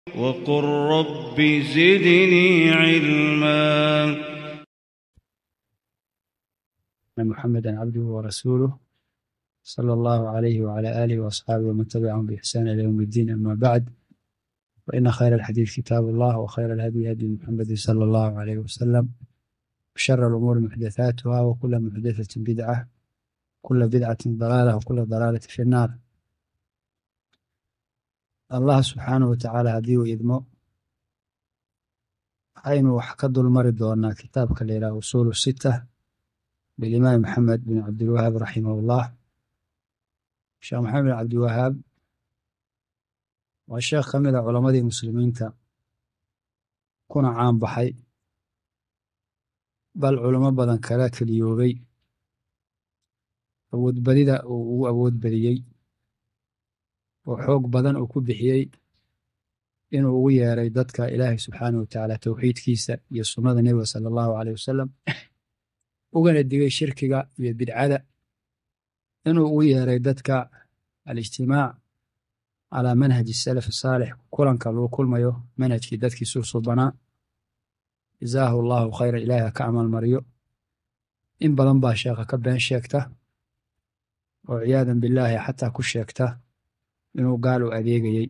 وقل رب زدني علما أن محمدا عبده ورسوله صلى الله عليه وعلى آله وأصحابه ومن تبعهم بإحسان إلى يوم الدين أما بعد فإن خير الحديث كتاب الله وخير الهدي هدي محمد صلى الله عليه وسلم وشر الأمور محدثاتها وكل محدثة بدعة كل بدعة ضلالة وكل ضلالة في النار allah subxaanahu watacaala haddii uu idmo waxaynu wax ka dulmari doonaa kitaabka la yidhaha usuulu sita bilimaam maxamed bin cabdilwahaab raximahullah sheekh maxamed bin cabdiwahaab waa sheekh ka mid a culammadii muslimiinta kuna caan baxay bal culamo badan kala keliyoobay awoodbadida uu ugu awood badiyey oo xoog badan uu ku bixiyey inuu ugu yeeray dadka ilaahay subxaanahu watacaala towxiidkiisa iyo sunnada nebiga sala allahu caleyh wasalam ugana digay shirkiga iyo bidcada inuu ugu yeeray dadka alijtimaac calaa manhaji salaf saalix kulanka lagu kulmayo manhajkii dadkii susubanaa jazaahu allahu khayra ilaahi ha ka amal mariyo in badan baa sheekha ka been sheegta oo ciyaadan billaahi xataa ku sheegta inuu gaal u adeegayey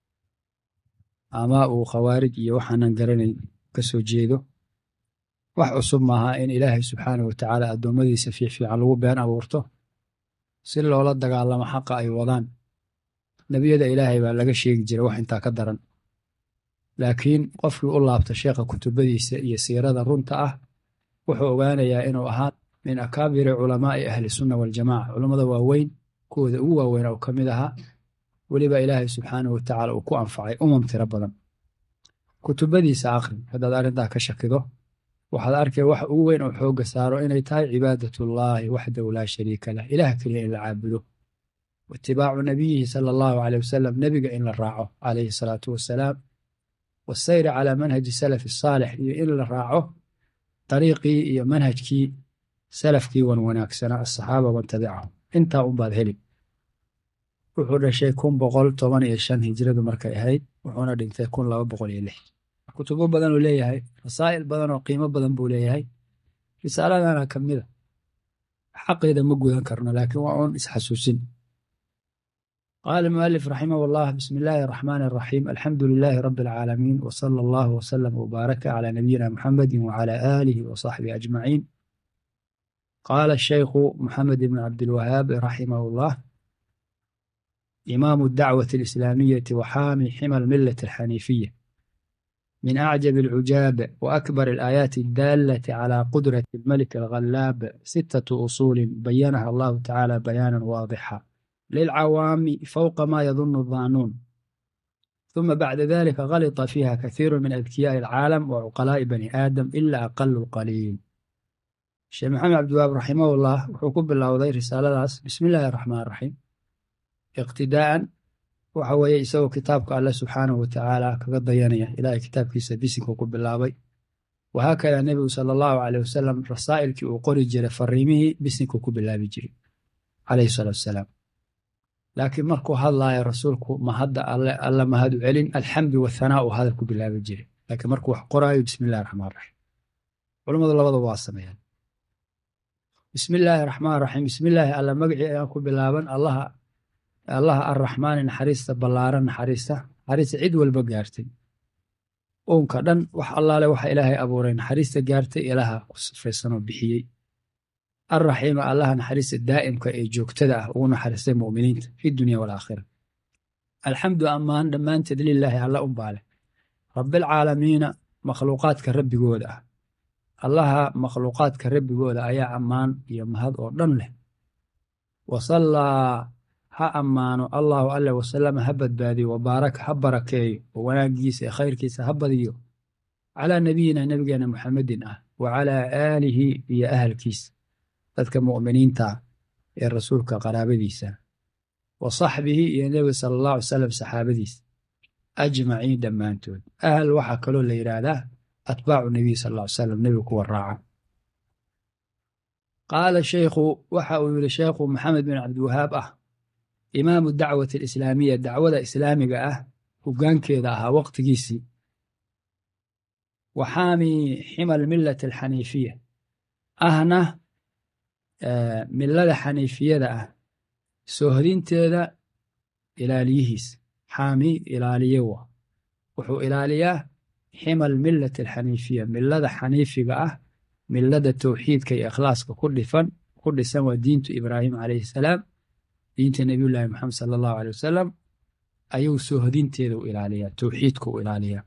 ama uu khawaarij iyo waxaanan garanayn ka soo jeedo wax cusub maaha in ilaahay subxaanahu watacaala addoommadiisa fiicfiican lagu been abuurto si loola dagaalamo xaqa ay wadaan nebiyada ilaahay baa laga sheegi jiray wax intaa ka daran laakiin qofkii u laabta sheekha kutubadiisa iyo siirada runta ah wuxuu ogaanayaa inuu ahaa min akaabiri culamaa'i ahli sunna waljamaca culammada waaweyn kuwooda ugu waaweyn oo ka mid ahaa weliba ilaahay subxaanahu watacaala uu ku anfacay umam tiro badan kutubadiisa akhri haddaad arrintaa ka shakido waxaad arkay wax ugu weyn oo xoogga saaro inay tahay cibaadatullaahi waxdahu laa shariika lah ilaah keliya in la caabudo waitibaacu nabiyihi sala allahu caleyh wasalam nebiga in la raaco calayhi salaatu wassalaam wasayri calaa manhaji salafi saalix iyo in la raaco dariiqii iyo manhajkii salafkii wan wanaagsanaa asaxaaba man tabicahum intaa unbaad heli wuxuu dhashay kun boqol toban iyo shan hijradu markay ahayd wuxuuna dhintay kun laba boqol iyo lix kutubo badanuu leeyahay rasaa'il badan oo qiimo badan buu leeyahay risaaladana ka mida xaqeeda ma gudan karno laakiin waa uun isxasuusin qaala mualif raximah allah bismi illaahi araxmaani araxiim alxamdu lilaahi rabbi alcaalamiin wsala allahu wsalam wbaaraka calaa nabiyina muxamedi wacala aalihi wasaxbihi ajmaciin qaala shaykhu maxamed ibn cabdilwahaab raximah allah إمام الدعوة الإسلامية وحامي حمى الملة الحنيفية من أعجب العجاب وأكبر الآيات الدالة على قدرة الملك الغلاب ستة أصول بينها الله تعالى بيانا واضحا للعوام فوق ما يظن الظانون ثم بعد ذلك غلط فيها كثير من أذكياء العالم وعقلاء بني آدم إلا أقل القليل الشيخ محمد عبد الوهاب رحمه الله وحكم الله وضي رسالة بسم الله الرحمن الرحيم iqtidaa'an waxa weeye isagoo kitaabka alle subxaanahu watacaala kaga dayanaya ilaahay kitaabkiisa bisinka ku bilaabay wahaakada nebigu sala allahu caleyh wasalam rasaa'ilkii uu qori jiray fariimihii bisinka ku bilaabi jiray caleyhi salaatu wasalaam laakiin markuu hadlaayo rasuulku ma hadda alle alla mahad u celin alxamdu wathanaa uu hadal ku bilaabi jiray laakiin markuu wax qoraayo bismi illahi raxmaan raxiim culammadu labadaba waa sameeyaan bismi illaahi raxmaan raxiim bismi illaahi alla magacii ayaan ku bilaaban allaha allaha arraxmaani naxariista ballaaran naxariista naxariista cid walba gaartay uunka dhan wax allaale waxa ilaahay abuuray naxariista gaartay ilaha ku sifaysanoo bixiyey arraxiima allaha naxariista daa'imka ee joogtada ah ugu naxariistay mu'miniinta fi dunya walaakhira alxamdu ammaan dhammaanteed lilaahi alla unbaa leh rabbilcaalamiina makhluuqaadka rabbigooda ah allaha makhluuqaadka rabbigooda ayaa ammaan iyo mahad oo dhan leh wasallaa ha ammaano allahu alle wasalama ha badbaadiyo wabaaraka ha barakeeyo oo wanaaggiisa ee khayrkiisa ha badiyo calaa nabiyina nebigeena muxamedin ah wa calaa aalihi iyo ahalkiisa dadka mu'miniinta ee rasuulka qaraabadiisa wa saxbihi iyo nebiga sala allahu alay salam saxaabadiisa ajmaciin dhammaantood ahal waxaa kaloo la yidhaahdaa atbaacu nebiy sal ll ly salam nebiga kuwa raaca qaala sheykhu waxa uu yidhi sheekhu maxamed bin cabdiwahaab ah imaamu dacwati alislaamiya dacwada islaamiga ah hoggaankeeda ahaa waqtigiisii wa xaami xima almillati alxaniifiya ahna millada xaniifiyada ah soohodinteeda ilaaliyihiis xaami ilaaliye wa wuxuu ilaaliyaa xima almillati alxaniifiya millada xaniifiga ah millada towxiidka iyo ikhlaaska ku dhifan ku dhisan waa diintu ibraahim calayhi salaam diinta nebiyullaahi moxamed sala allahu aley wasalam ayuu soohodinteeda u ilaaliyaa towxiidka u ilaaliyaa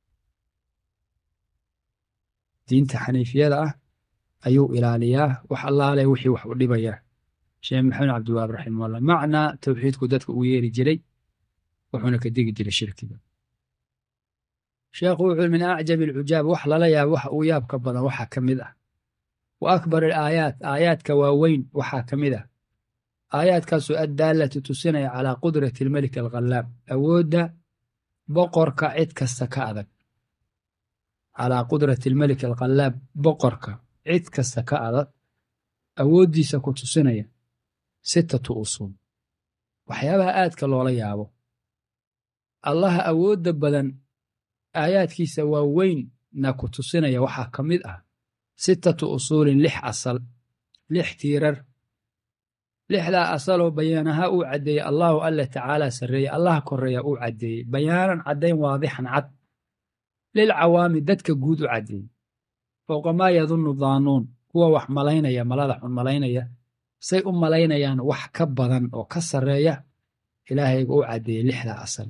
diinta xaniifiyada ah ayuu ilaaliyaa wax allaale wixii wax u dhibayaa sheekh maxamed cabdiwaab raximahullah macnaa towxiidku dadka uu yeeri jiray wuxuuna ka degi jiray shirkiga sheekhu wuxuu min acjabi alcujaab wax lala yaabo waxa uu yaabka badan waxaa ka mid ah wa akbar alaayaat aayaadka waaweyn waxaa ka mid ah aayaadkaasoo addaalati tusinaya calaa qudrati almelik alkhallaab awoodda boqorka cid kasta ka adag calaa qudrati almelik alkhallaab boqorka cid kasta ka adag awooddiisa ku tusinaya sittatu usuul waxyaabaha aadka loola yaabo allaha awoodda badan aayaadkiisa waaweynna ku tusinaya waxaa ka mid ah sittatu usuulin lix asal lix tiirar lixdaa asaloo bayaanaha uu caddeeyey allahu alla tacaalaa sarreeye allaha korreeya uu caddeeyey bayaanan caddayn waadixan cad lilcawaami dadka guud u caddeeyey fowqa maa yadunnu daanuun kuwa wax malaynaya malada xun malaynaya say u malaynayaan wax ka badan oo ka sarreeya ilaahayga u caddeeyey lixdaa asal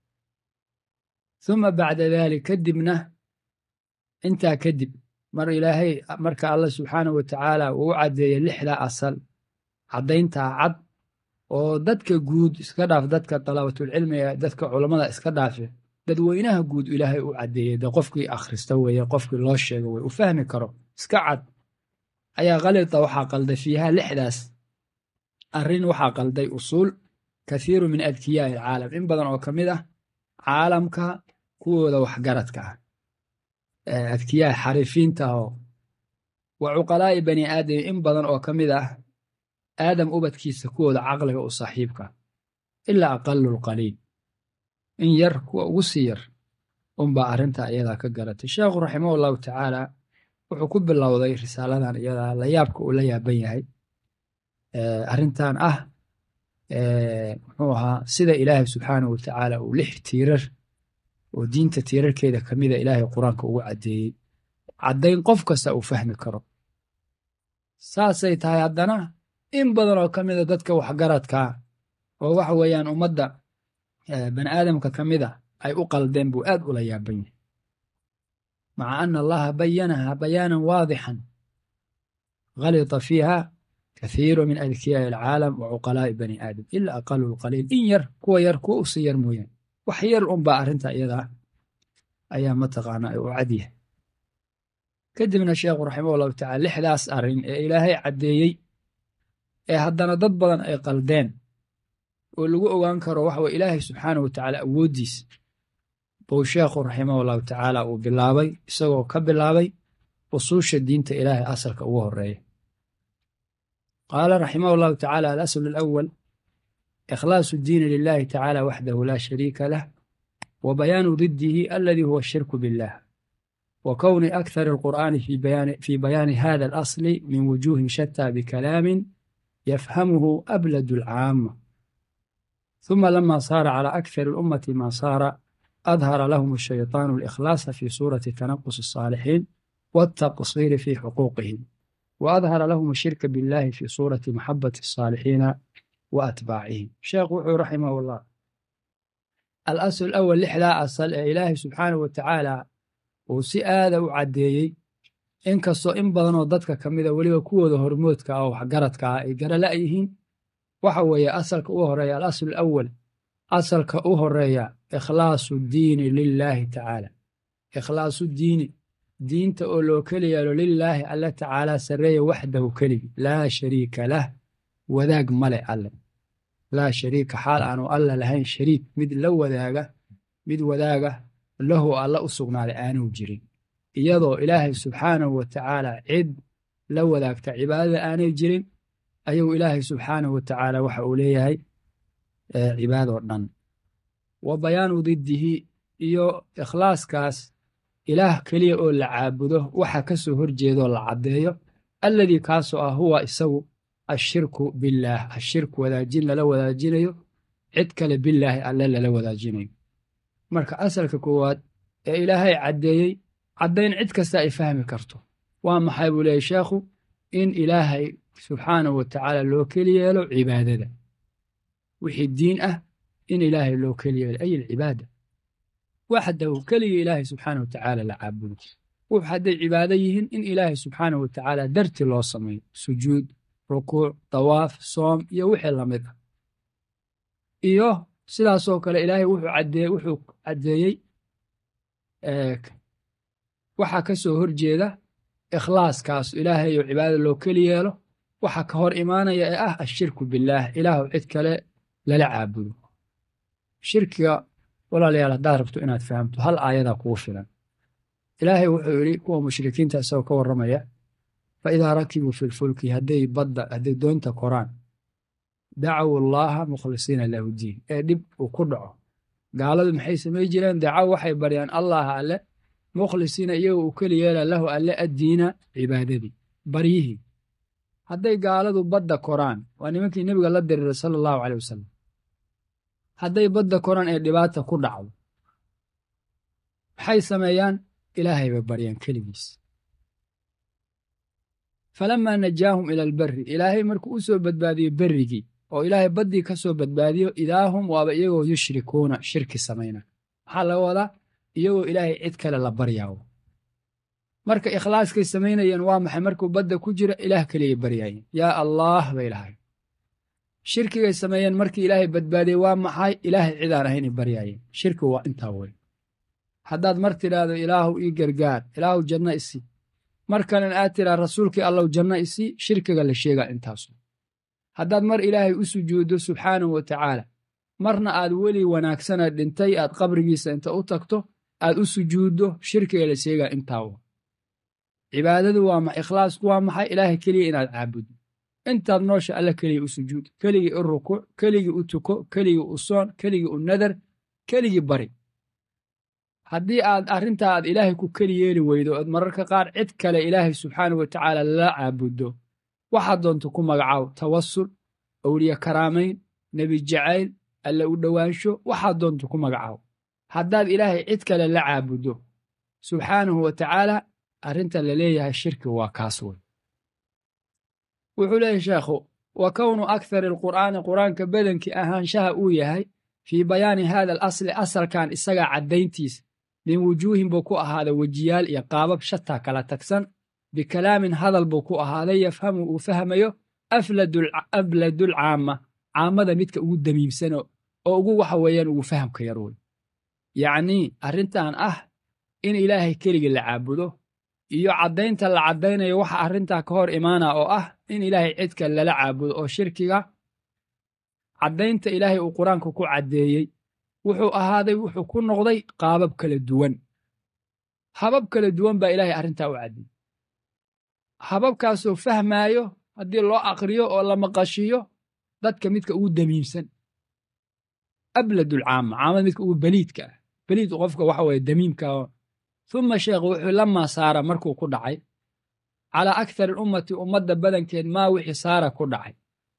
uma bacda daalik kadibna intaa kadib mar ilaahay marka allah subxaanahu wa tacaala uu u caddeeyey lixdaa asal caddayntaa cad oo dadka guud iska dhaaf dadka dalabatulcilmiga dadka culammada iska dhaafe dadweynaha guud ilaahay u caddeeyey de qofkii akhrista weeye qofkii loo sheego weye u fahmi karo iska cad ayaa khalita waxaa qalday fiiha lixdaas arrin waxaa qalday usuul kathiiru min adkiyaa'i alcaalam in badan oo ka mid ah caalamka kuwooda waxgaradka ah adkiyaa xarifiinta oo wa cuqalaa'i bani aadam in badan oo ka mid ah aadam ubadkiisa kuwooda caqliga u saaxiibka ilaa aqalu lqaliil in yar kuwa ugu sii yar unbaa arrintaa iyadaa ka garatay sheekhu raximah allahu tacaala wuxuu ku bilowday risaaladan iyadaa la yaabka uu la yaaban yahay arrintan ah muxuu ahaa sida ilaahay subxaanahu watacaala uu lix tiirar oo diinta tiirarkeeda ka mida ilaahay qur-aanka ugu caddeeyey caddayn qof kasta uu fahmi karo saasay tahay haddana in badan oo ka mida dadka waxgaradkaa oo waxa weeyaan ummadda bani aadamka ka mida ay u qaldeen buu aad ula yaaban yahay maca ana allaha bayanaha bayaanan waadixan galita fiiha kathiiru min adkiyaa'i alcaalam wa cuqalaa'i bani aadam ila aqalu lqaliil in yar kuwa yar kuwa u sii yar mooyaan wax yar unbaa arrinta iyadaa ayaa mataqaanaa u cadyahay kadibna sheekhu raximah allahu tacala lixdaas arrin ee ilaahay caddeeyey ee haddana dad badan ay qaldeen oo lagu ogaan karo waxa weye ilaahay subxaanahu wa tacaala awooddiis buu sheekhu raximahu allahu tacaala uu bilaabay isagoo ka bilaabay usuusha diinta ilaahay asalka ugu horeeya qaala raximah allahu tacaala alasl alawal ikhlaasu diini lilahi tacaala waxdahu laa shariika lah wa bayaanu didihi aladi huwa ashirku billah wa kowni akthar alqur'aani fi bayaani hada alasli min wujuhin shataa bikalaamin yafhamuhu abladu alcaama ثم لما صار على أكثر الأمة ما صار أظهر لهم الشيطان الإخلاص في صورة تنقص الصالحين والتقصير في حقوقهم وأظهر لهم الشرك بالله في صورة محبة الصالحين وأتباعهم شيخ وحو رحمه الله الأصل الأول لحلا أصل إلهي سبحانه وتعالى وسئادة وعديي إن كستو إن بدنو ضدك كميدا وليو كوودو هرمودك أو حقرتك أي قرلائيهين waxa weeye asalka u horeeya alasl alawal asalka u horeeya ikhlaasu diini lilaahi tacaala ikhlaasu diini diinta oo loo keli yeelo lilaahi alle tacaala sarreeya waxdahu keligi laa shariika lah wadaag male alle laa shariika xaal aanu alla lahayn shariik mid la wadaaga mid wadaaga lahu alla u sugnaaday aanuu jirin iyadoo ilaahay subxaanahu wa tacaala cid la wadaagta cibaadada aanay jirin ayuu ilaahay subxaanahu wa tacaala waxa uu leeyahay cibaadoo dhan wa bayaanu diddihi iyo ikhlaaskaas ilaah keliya oo la caabudo waxa ka soo horjeedaoo la caddeeyo alladii kaasoo ah huwa isagu ashirku billaah ashirku wadaajin lala wadaajinayo cid kale bilaahi alle lala wadaajinayo marka asalka koowaad ee ilaahay caddeeyey caddayn cid kasta ay fahmi karto waa maxay buu leeyay sheekhu in ilaahay subxaanahu wa tacaala loo keli yeelo cibaadada wixii diin ah in ilaahay loo keli yeelo ay alcibaada waxdahu keligii ilaahay subxaanahu wa tacaala la caabudo wux hadday cibaado yihiin in ilaahay subxaanahu wa tacaala darti loo sameeyo sujuud rukuuc dawaaf soom iyo wixii lamid ah iyo sidaasoo kale ilaahay wuxuu caddeeye wuxuu caddeeyey waxaa ka soo horjeeda ikhlaaskaas ilaahay oo cibaadada loo keli yeelo waxa ka hor imaanaya ee ah ashirku billaah ilaahu cid kale lala caabudo shirkiga walaalayaal haddaad rabto inaad fahamto hal aayadaa kugu filan ilaahay wuxuu yidhi kuwa mushrikiinta isagoo ka warramaya fa idaa rakibuu fi lfulki hadday badda hadday doonta koraan dacaw allaaha mukhlisiina lahu diin ee dhib uu ku dhaco gaaladu maxay samay jireen dacaw waxay baryaan allaha alle mukhlisiina iyagoo uu keli yeela lahu alle addiina cibaadadii baryihii hadday gaaladu badda koraan waa nimankii nebiga la diriiray sala allahu caleyh wasalam hadday badda koraan ee dhibaata ku dhacdo maxay sameeyaan ilaahay bay baryaan keligiis falamaa najaahum ila alberri ilaahay markuu u soo badbaadiyo berrigii oo ilaahay baddii ka soo badbaadiyo idaahum waaba iyagoo yushrikuuna shirki samayna maxaa laga wadaa iyagoo ilaahay cid kale la baryaawo marka ikhlaaskay samaynayeen waa maxay markuu badda ku jira ilaah keliyay baryaayeen yaa allaah bay lahayn shirkigay sameeyeen markii ilaahay badbaadiyey waa maxay ilaahay cidaan ahaynay baryaayeen shirkigu waa intaa weyn haddaad mar tidhaahdo ilaahu ii gargaar ilaahu janno isii mar kalena aad tidhaa rasuulkii allow janno isii shirkiga la sheegaa intaasu haddaad mar ilaahay u sujuuddo subxaanahu wa tacaala marna aad weli wanaagsana dhintay aad qabrigiisa inta u tagto aad u sujuuddo shirkiga la sheegaa intaawa cibaadadu waa ma ikhlaasku waa maxay ilaahay keliya inaad caabuddo intaad noosha alla keliya u sujuud keligii u rukuuc keligii u tuko keligii u soon keligii u nadar keligii bari haddii aad arrintaa aad ilaahay ku keli yeeli weydo ood mararka qaar cid kale ilaahay subxaanahu wa tacaala lala caabuddo waxaad doonto ku magacaaw tawasul owliye karaamayn nebi jacayl alle u dhowaansho waxaad doonto ku magacaaw haddaad ilaahay cid kale la caabuddo subxaanahu wa tacaala arrinta la leeyahay shirki waa kaas wey wuxuu leeyahy sheekhu wa kownu akthari alqur'aani qur'aanka badankii ahaanshaha uu yahay fii bayaani hada al asli asalkan isagaa caddayntiisa min wujuuhin buu ku ahaaday wejiyaal iyo qaabab shataa kala tagsan bikalaamin hadal buu ku ahaaday yafhamu uu fahmayo abladul caama caamada midka ugu damiimsano oo ugu waxa weeyaan ugu fahamka yar wey yacnii arrintan ah in ilaahay keligii la caabudo iyo caddaynta la caddaynayo waxa arrintaa ka hor imaana oo ah in ilaahay cidka lala caabudo oo shirkiga caddaynta ilaahay uu qur-aanka ku caddeeyey wuxuu ahaaday wuxuu ku noqday qaabab kala duwan habab kala duwan baa ilaahay arrintaa u caddeeyey hababkaasoo fahmaayo haddii loo aqriyo oo la maqashiyo dadka midka ugu damiimsan abladulcaama caamada midka ugu beliidka ah beliid qofka waxa weeye damiimka uma sheekhu wuxuu lamaa saara markuu ku dhacay calaa akthari ummati ummadda badankeed maa wixii saara ku dhacay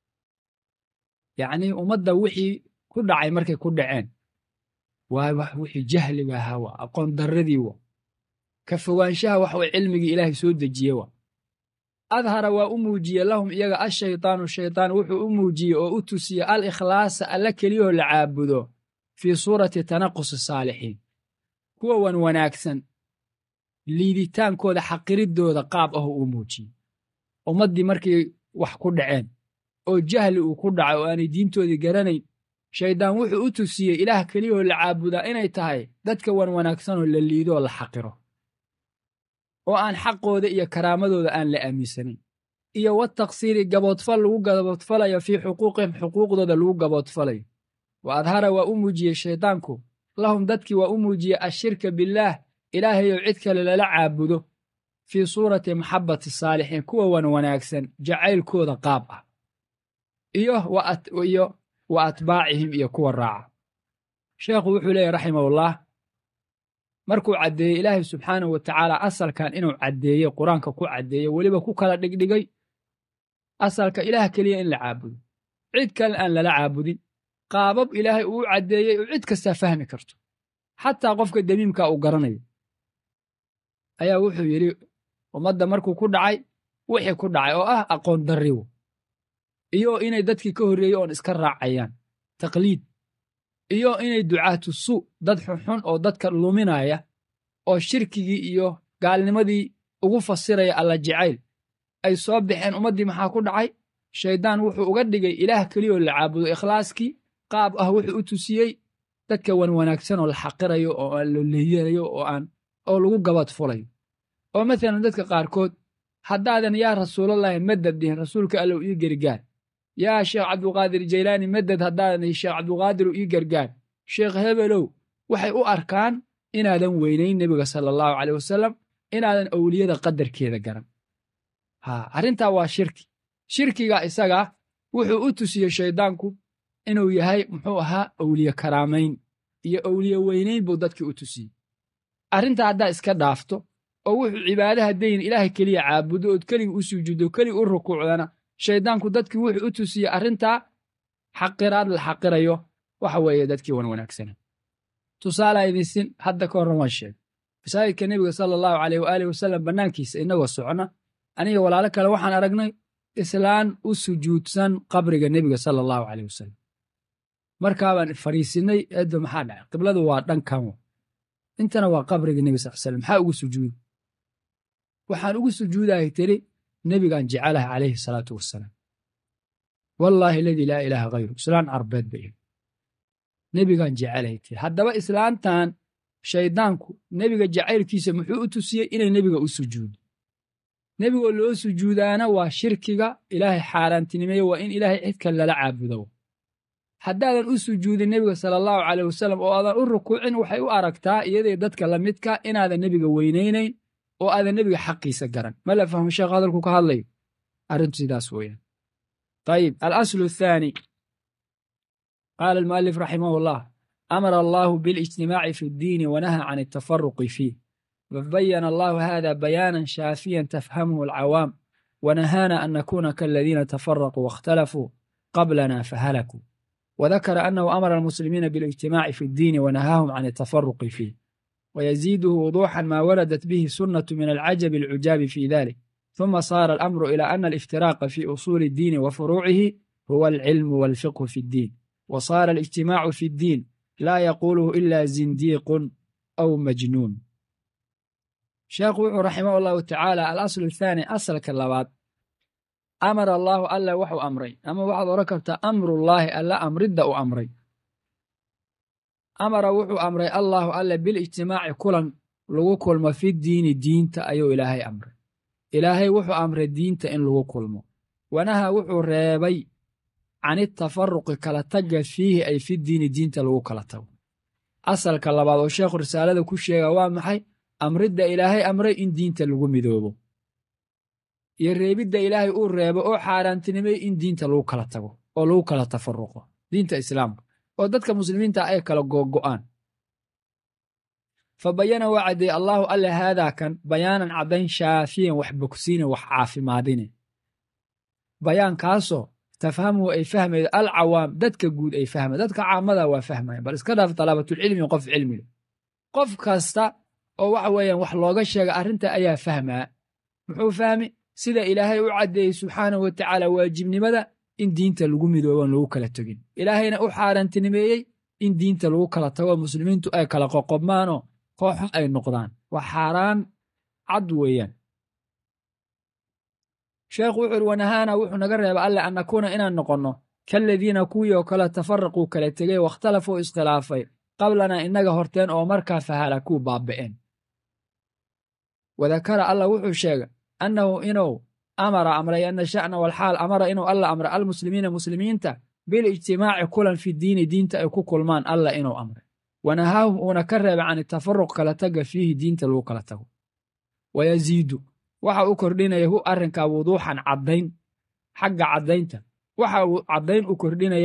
yacnii ummadda wixii ku dhacay markay ku dhaceen waa wax wixii jahliga ahaa waa aqoon darradii wa ka fogaanshaha wax way cilmigii ilaahay soo dejiye wa adhara waa u muujiye lahum iyaga ashaytaanu shaytaan wuxuu u muujiyey oo u tusiye al ikhlaasa alla keliyahoo la caabudo fii suurati tanaqusi saalixiin kuwa wan wanaagsan liiditaankooda xaqiriddooda qaab ahoo uu muujiyey ummaddii markay wax ku dhaceen oo jahli uu ku dhacay oo aanay diintoodii garanayn shayddaan wuxuu u tusiyey ilaah keliyahoo la caabudaa inay tahay dadka wan wanaagsanoo la liidoo la xaqiro oo aan xaqooda iyo karaamadooda aan la aaminsanayn iyo wa taqsiiri gaboodfal lagu gaboodfalayo fii xuquuqihim xuquuqdooda lagu gaboodfalayo wa adhara waa u muujiyey shayddaanku lahum dadkii waa u muujiyey ashirka billaah ilaahayow cid kale lala caabudo fii suurati maxabbati saalixiin kuwa wan wanaagsan jacaylkooda qaab ah iyo iyo wa atbaacihim iyo kuwa raaca sheekhu wuxuu leeyahy raximahullah markuu caddeeyey ilaahay subxaanahu wa tacaala asalkan inuu caddeeyey qur-aanka ku caddeeyey weliba ku kala dhigdhigay asalka ilaah keliya in la caabudo cid kale aan lala caabudin qaabab ilaahay uu caddeeyey oo cid kastaa fahmi karto xataa qofka demiimka uu garanayo ayaa wuxuu yidhi ummadda markuu ku dhacay wixii ku dhacay oo ah aqoon darriwo iyo inay dadkii ka horreeyey oon iska raacayaan taqliid iyo inay ducaatu su dad xunxun oo dadka luminaya oo shirkigii iyo gaalnimadii ugu fasiraya alla jacayl ay soo baxeen ummaddii maxaa ku dhacay shayddaan wuxuu uga dhigay ilaah keliyoo la caabudo ikhlaaskii qaab ah wuxuu u tusiyey dadka wan wanaagsan oo la xaqirayo oo aan loleyanayo oo aan oo lagu gabad fulayo oo maalan dadka qaarkood haddaadan yaa rasuulallahi madad dhihin rasuulka allow ii gargaar yaa sheekh cabduqaadir jaylaani madad haddaadan dhihin sheekh cabduqaadiru ii gargaar sheekh hebelow waxay u arkaan inaadan weynayn nebiga sala allahu caleyh wasalam inaadan owliyada qadarkeeda garan ha arrintaa waa shirki shirkiga isagaa wuxuu u tusiyey shayddaanku inuu yahay muxuu ahaa owliye karaamayn iyo owliye weynayn buu dadkii u tusiyey arrintaa haddaa iska dhaafto oo wuxuu cibaade haddayn ilaahay keliya caabudo ood keliga u sujuuddo keliga u rukuucdana shayddaanku dadkii wuxuu u tusiyey arrintaa xaqiraad la xaqirayo waxa weeye dadkii wan wanaagsana tusaalaa idinsin hadda ka horran waan sheegay masaajidka nebiga sala allahu caleyh waaalih wasalam bannaankiisa innagoo socna aniga walaalo kale waxaan aragnay islaan u sujuudsan qabriga nebiga sala allahu caleyh wasalam markaabaan fariisinnay eeddo maxaa dhacay qibladu waa dhankan intana waa qabriga nebi sal slam maxaa ugu sujuudi waxaan ugu sujuudahay tiri nebigaan jecelaha calayhi salaatu wasalaam wallaahi aladii laa ilaaha hayru islaan carbeed bay ihi nebigaan jecelahay tiri haddaba islaantan shayddaanku nebiga jacaylkiisa muxuu u tusiyey inay nebiga u sujuudo nebigoo loo sujuudaana waa shirkiga ilaahay xaaraantinimeeye waa in ilaahay cid kale lala caabudo haddaadan u sujuudin nebiga sala allahu caleyh wasalam oo aadan u rukuucin waxay u aragtaa iyaday dadka la midka inaadan nebiga weynaynayn oo aadan nebiga xaqiisa garan ma la fahmo sheekh hadalku ka hadlayo arrintu sidaas weeyaan ayib alaslu athaani qaala almu'alif raximah allah amara allahu biاlijtimaaci fi ddiini wanaha can altafaruqi fiih fabayana allahu hada bayaanan shaafiyan tafhamuhu alcawaam wanahaana an nakuna kaladiina tafaraquu waاkhtalafuu qablana fahalakuu وذكر أنه أمر المسلمين بالاجتماع في الدين ونهاهم عن التفرق فيه ويزيده وضوحا ما وردت به سنة من العجب العجاب في ذلك ثم صار الأمر إلى أن الافتراق في أصول الدين وفروعه هو العلم والفقه في الدين وصار الاجتماع في الدين لا يقوله إلا زنديق أو مجنون شيخ رحمه الله تعالى الأصل الثاني أصل كاللبات amara allaahu alla waxuu amray ama waxaad odhan kartaa amrullaahi alla amridda u amray amara wuxuu amray allaahu alle bilijtimaaci kulan lagu kulmo fi diini diinta ayuu ilaahay amray ilaahay wuxuu amray diinta in lagu kulmo wanaha wuxuu reebay canitafaruqi kala tagga fiihi ay fi diini diinta lagu kala tago asalka labaad oo sheekhu risaalada ku sheega waa maxay amridda ilaahay amray in diinta lagu midoobo iyo reebidda ilaahay uu reebo oo xaaraantinimay in diinta lagu kala tago oo lagu kala tafaruqo diinta islaamka oo dadka muslimiinta ay kala googo'aan fa bayana waa caddeeye allaahu alle haadaa kan bayaanan caddayn shaafiyan wax bogsiine wax caafimaadine bayaankaasoo tafhamuhu ay fahmaydo alcawaam dadka guud ay fahmay dadka caamada waa fahmayan bal iska dhaaf talaabatulcilmi qof cilmile qof kasta oo waxa weeyaan wax looga sheega arrinta ayaa fahmaa muxuu fahmi sida ilaahay u caddeeyey subxaanahu wa tacaala waajibnimada in diinta lagu midooban lagu kala tegin ilaahayna u xaaraantinimeeyey in diinta lagu kala tago muslimiintu ay kala qoqobmaanoo kooxo ay noqdaan waa xaaraan cad weeyaan sheekhu wuxu uhi wanahaana wuxuu naga reeba alle an nakuuna inaan noqonno kaladiina kuwii oo kale tafaraquu kala tegey wakhtalafuu iskhilaafay qablanaa innaga horteen oo markaa fahalakuu baaba'een wadakara allah wuxuu sheegay annahu inuu amara amray ana sha'na walxaal amara inuu alla amray almuslimiina muslimiinta bilijtimaaci kulan fi diini diinta ay ku kulmaan alla inuu amray wanahaahum uuna ka reebay can itafaruq kala taga fiihi diinta lagu kala tago wayaziidu waxa uu kordhinaya hu arrinkaa wuduuxan caddayn xagga caddaynta waxa uu caddayn u kordhinaya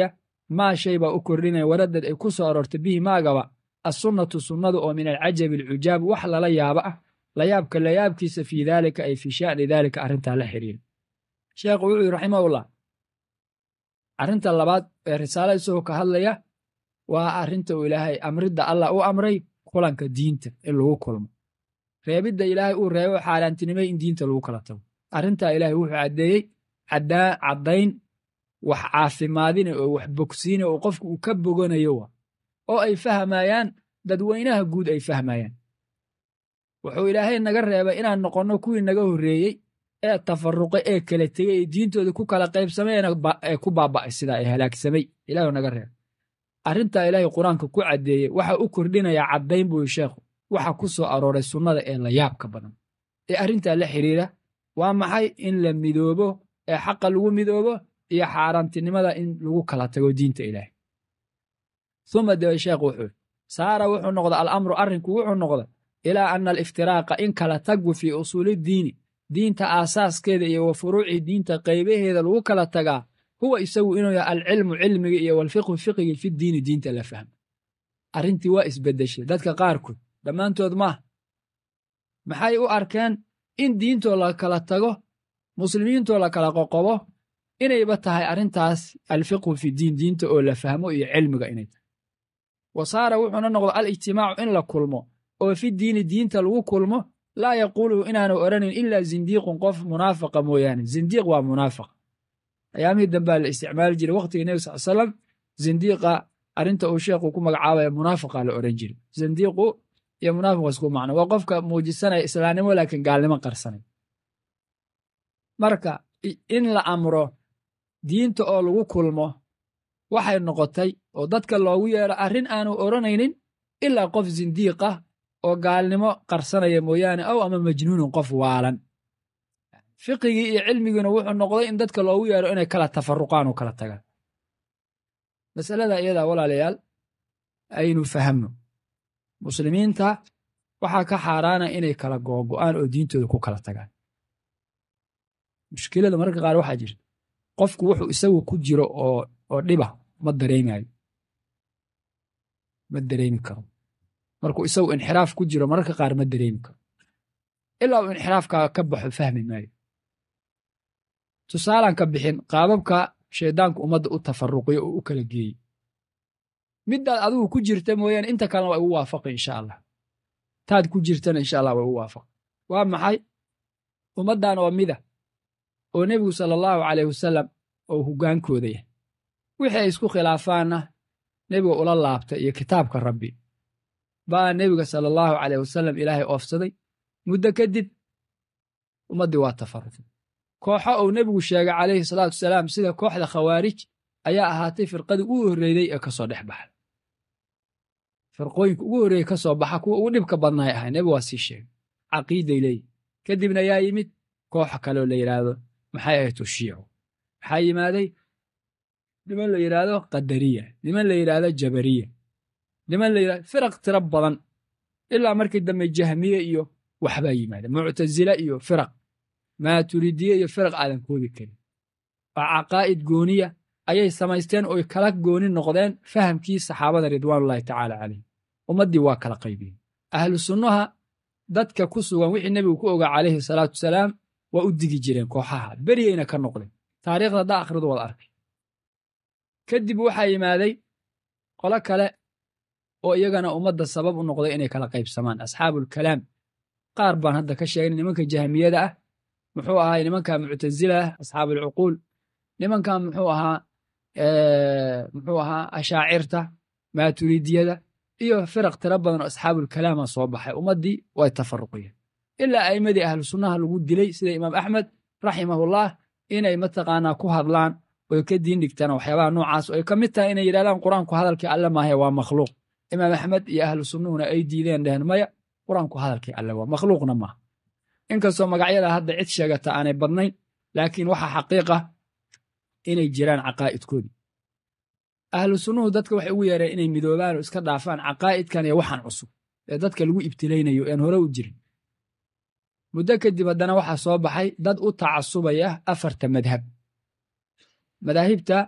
maa shay baa u kordhinaya waradad ay ku soo aroortay bihi maagaba assunnatu sunnadu oo min alcajabi alcujaab wax lala yaabo ah layaabka layaabkiisa fii daalika ay fii sha'ni daalika arrintaa la xiriira sheekhu wuxuu yidhi raximahullah arrinta labaad ee risaala isagoo ka hadlaya waa arrinta uu ilaahay amridda allah u amray kulanka diinta in lagu kulmo reebidda ilaahay uu reebo xaaraantinimay in diinta lagu kala tago arrintaa ilaahay wuxuu caddeeyey caddayn wax caafimaadina oo wax bogsiina oo qofku uu ka boganayo wa oo ay fahmayaan dadweynaha guud ay fahmayaan wuxuu ilaahay naga reebay inaan noqonno kuwii naga horreeyey ee tafaruqay ee kala tegey ee diintooda ku kala qaybsamayna ee ku baaba'ay sidaa ee halaagsamay ilaah naga reebay arrintaa ilaahay qur-aanka ku caddeeyey waxa u kordhinayaa caddayn buu sheekhu waxa ku soo arooray sunnada ee layaabka badan ee arrintaa la xidhiira waa maxay in la midoobo ee xaqa lagu midoobo iyo xaaraantinimada in lagu kala tago diinta ilaahay uma debe sheekhu wuxuu saara wuxuu noqda alamru arrinku wuxuu noqda ilaa ana aliftiraaqa in kala taggu fii usuulidiini diinta aasaaskeeda iyo wa furuuci diinta qaybaheeda lagu kala tagaa huwa isagu inuu yahay alcilmu cilmiga iyo walfiqhu fiqigii fi diini diinta la fahmo arrintii waa isbeddeshay dadka qaarkood dhammaantood maaha maxay u arkeen in diintoo la kala tago muslimiintoo la kala qoqobo inayba tahay arrintaas alfiqhu fi diin diinta oo la fahmo iyo cilmiga inay tahay wa saara wuxuuna noqda alijtimaacu in la kulmo oo fi diini diinta lagu kulmo laa yaquuluhu inaanu odhanin ilaa zindiiqun qof munaafaqa mooyaane zindiiq waa munaafaqa ayaamihii dambea la isticmaali jiray wakhtigii nebi sal salam zindiiqa arrinta uu sheekhu ku magacaabaya munaafaqa la odhan jiray zindiiqu iyo munaafiq isku macno waa qofka muujisanaya islaamnimo laakiin gaalnimo qarsanay marka in la amro diinta oo lagu kulmo waxay noqotay oo dadka loogu yeedho arrin aanu odhanaynin ilaa qof zindiiqa oo gaalnimo qarsanaya mooyaane ow ama majnuunun qof waalan fiqigii iyo cilmigiina wuxuu noqday in dadka loogu yeedho inay kala tafaruqaan oo kala tagaan masalada iyadaa walaalayaal aynu fahamno muslimiinta waxaa ka xaaraana inay kala googo'aan oo diintooda ku kala tagaan mushkilada mararka qaar waxaa jirta qofku wuxuu isagu ku jiro oo oo dhiba ma dareemayo ma dareemi karo markuu isagu inxiraaf ku jiro mararka qaar ma dareemi karo ilaa uu inxiraafkaa ka baxo fahmi maayo tusaalaan ka bixin qaababka shayddaanku ummadda u tafaruqiyo oo u kala geeyey middaad adigu ku jirta mooyaane inta kalena waa igu waafaqi insha allah taad ku jirtana insha allah waa igu waafaqi waa maxay ummaddan oo mida oo nebigu sala allahu caleyh wasalam oo hoggaankooda yahay wixii ay isku khilaafaanna nebiga ula laabtay iyo kitaabka rabbi baa nebiga sala allahu caleyh wasalam ilaahay oofsaday muddo kadib ummaddii waa tafaruqay kooxo uu nebigu sheegay calayhi salaatu wasalaam sida kooxda khawaarij ayaa ahaatay firqadii ugu horreeyey ee ka soo dhex baxay firqooyinka ugu horreeyey ka soo baxa kuwa ugu dhibka badnaay ahay nebigu waa sii sheegay caqiiday leeyihi kadibna yaa yimid kooxa kaleoo la yidhaahdo maxay ahayd tushiicu maxaa yimaaday niman la yidhaahdo qadariya niman la yidhaahdo jabariya niman la yidhahdo firaq tiro badan ilaa markii dambe jahmiye iyo waxbaa yimaada muctasile iyo firaq maaturidiye iyo firaq aadan koodi karin oo caqaa'id gooniya ayay samaysteen oy kala gooni noqdeen fahamkii saxaabada ridwaanullahi tacaala calayhim ummaddii waa kala qaybiyeen ahlu sunnaha dadka ku sugan wixii nebigu ku ogaa calayhi salaatu wasalaam waa u digi jireen kooxaha beriyeyna ka noqdeen taariikhda haddaa akhridu wad arkay kadib waxaa yimaaday qolo kale oo iyagana ummadda sabab u noqday inay kala qaybsamaan asxaabulkalaam qaar baan hadda ka sheegnay nimanka jahmiyada ah muxuu ahaa nimanka muctasila ah asxaabulcuquul nimankan muxuu ahaa muxuu ahaa ashaacirta maaturidiyada iyo firaq tiro badan oo asxaabulkalaama soo baxay ummaddii way tafaruqiyeen ilaa a'immadii ahlu sunnaha lagu dilay sida imaam axmed raximahullah inay mataqaanaa ku hadlaan oy ka diin dhigtaan waxyaabaha noocaas oy ka mid tahay inay yidhahdaan qur-aanku hadalkii alle maahe waa makhluuq imaam axmed iyo ahlu sunnuhuna ay diideen dheheen maya qur-aanku hadalkii alle waa makhluuqna maaha inkastoo magacyada hadda cid sheegata aanay badnayn laakiin waxaa xaqiiqa inay jiraan caqaa'idkoodii ahlu sunnuhu dadka waxay ugu yeereen inay midoobaan oo iska dhaafaan caqaa'idkan iyo waxaan cusub ee dadka lagu ibtilaynayo ean hore u jirin muddo kadib haddana waxaa soo baxay dad u tacasubaya afarta madhab madaahibta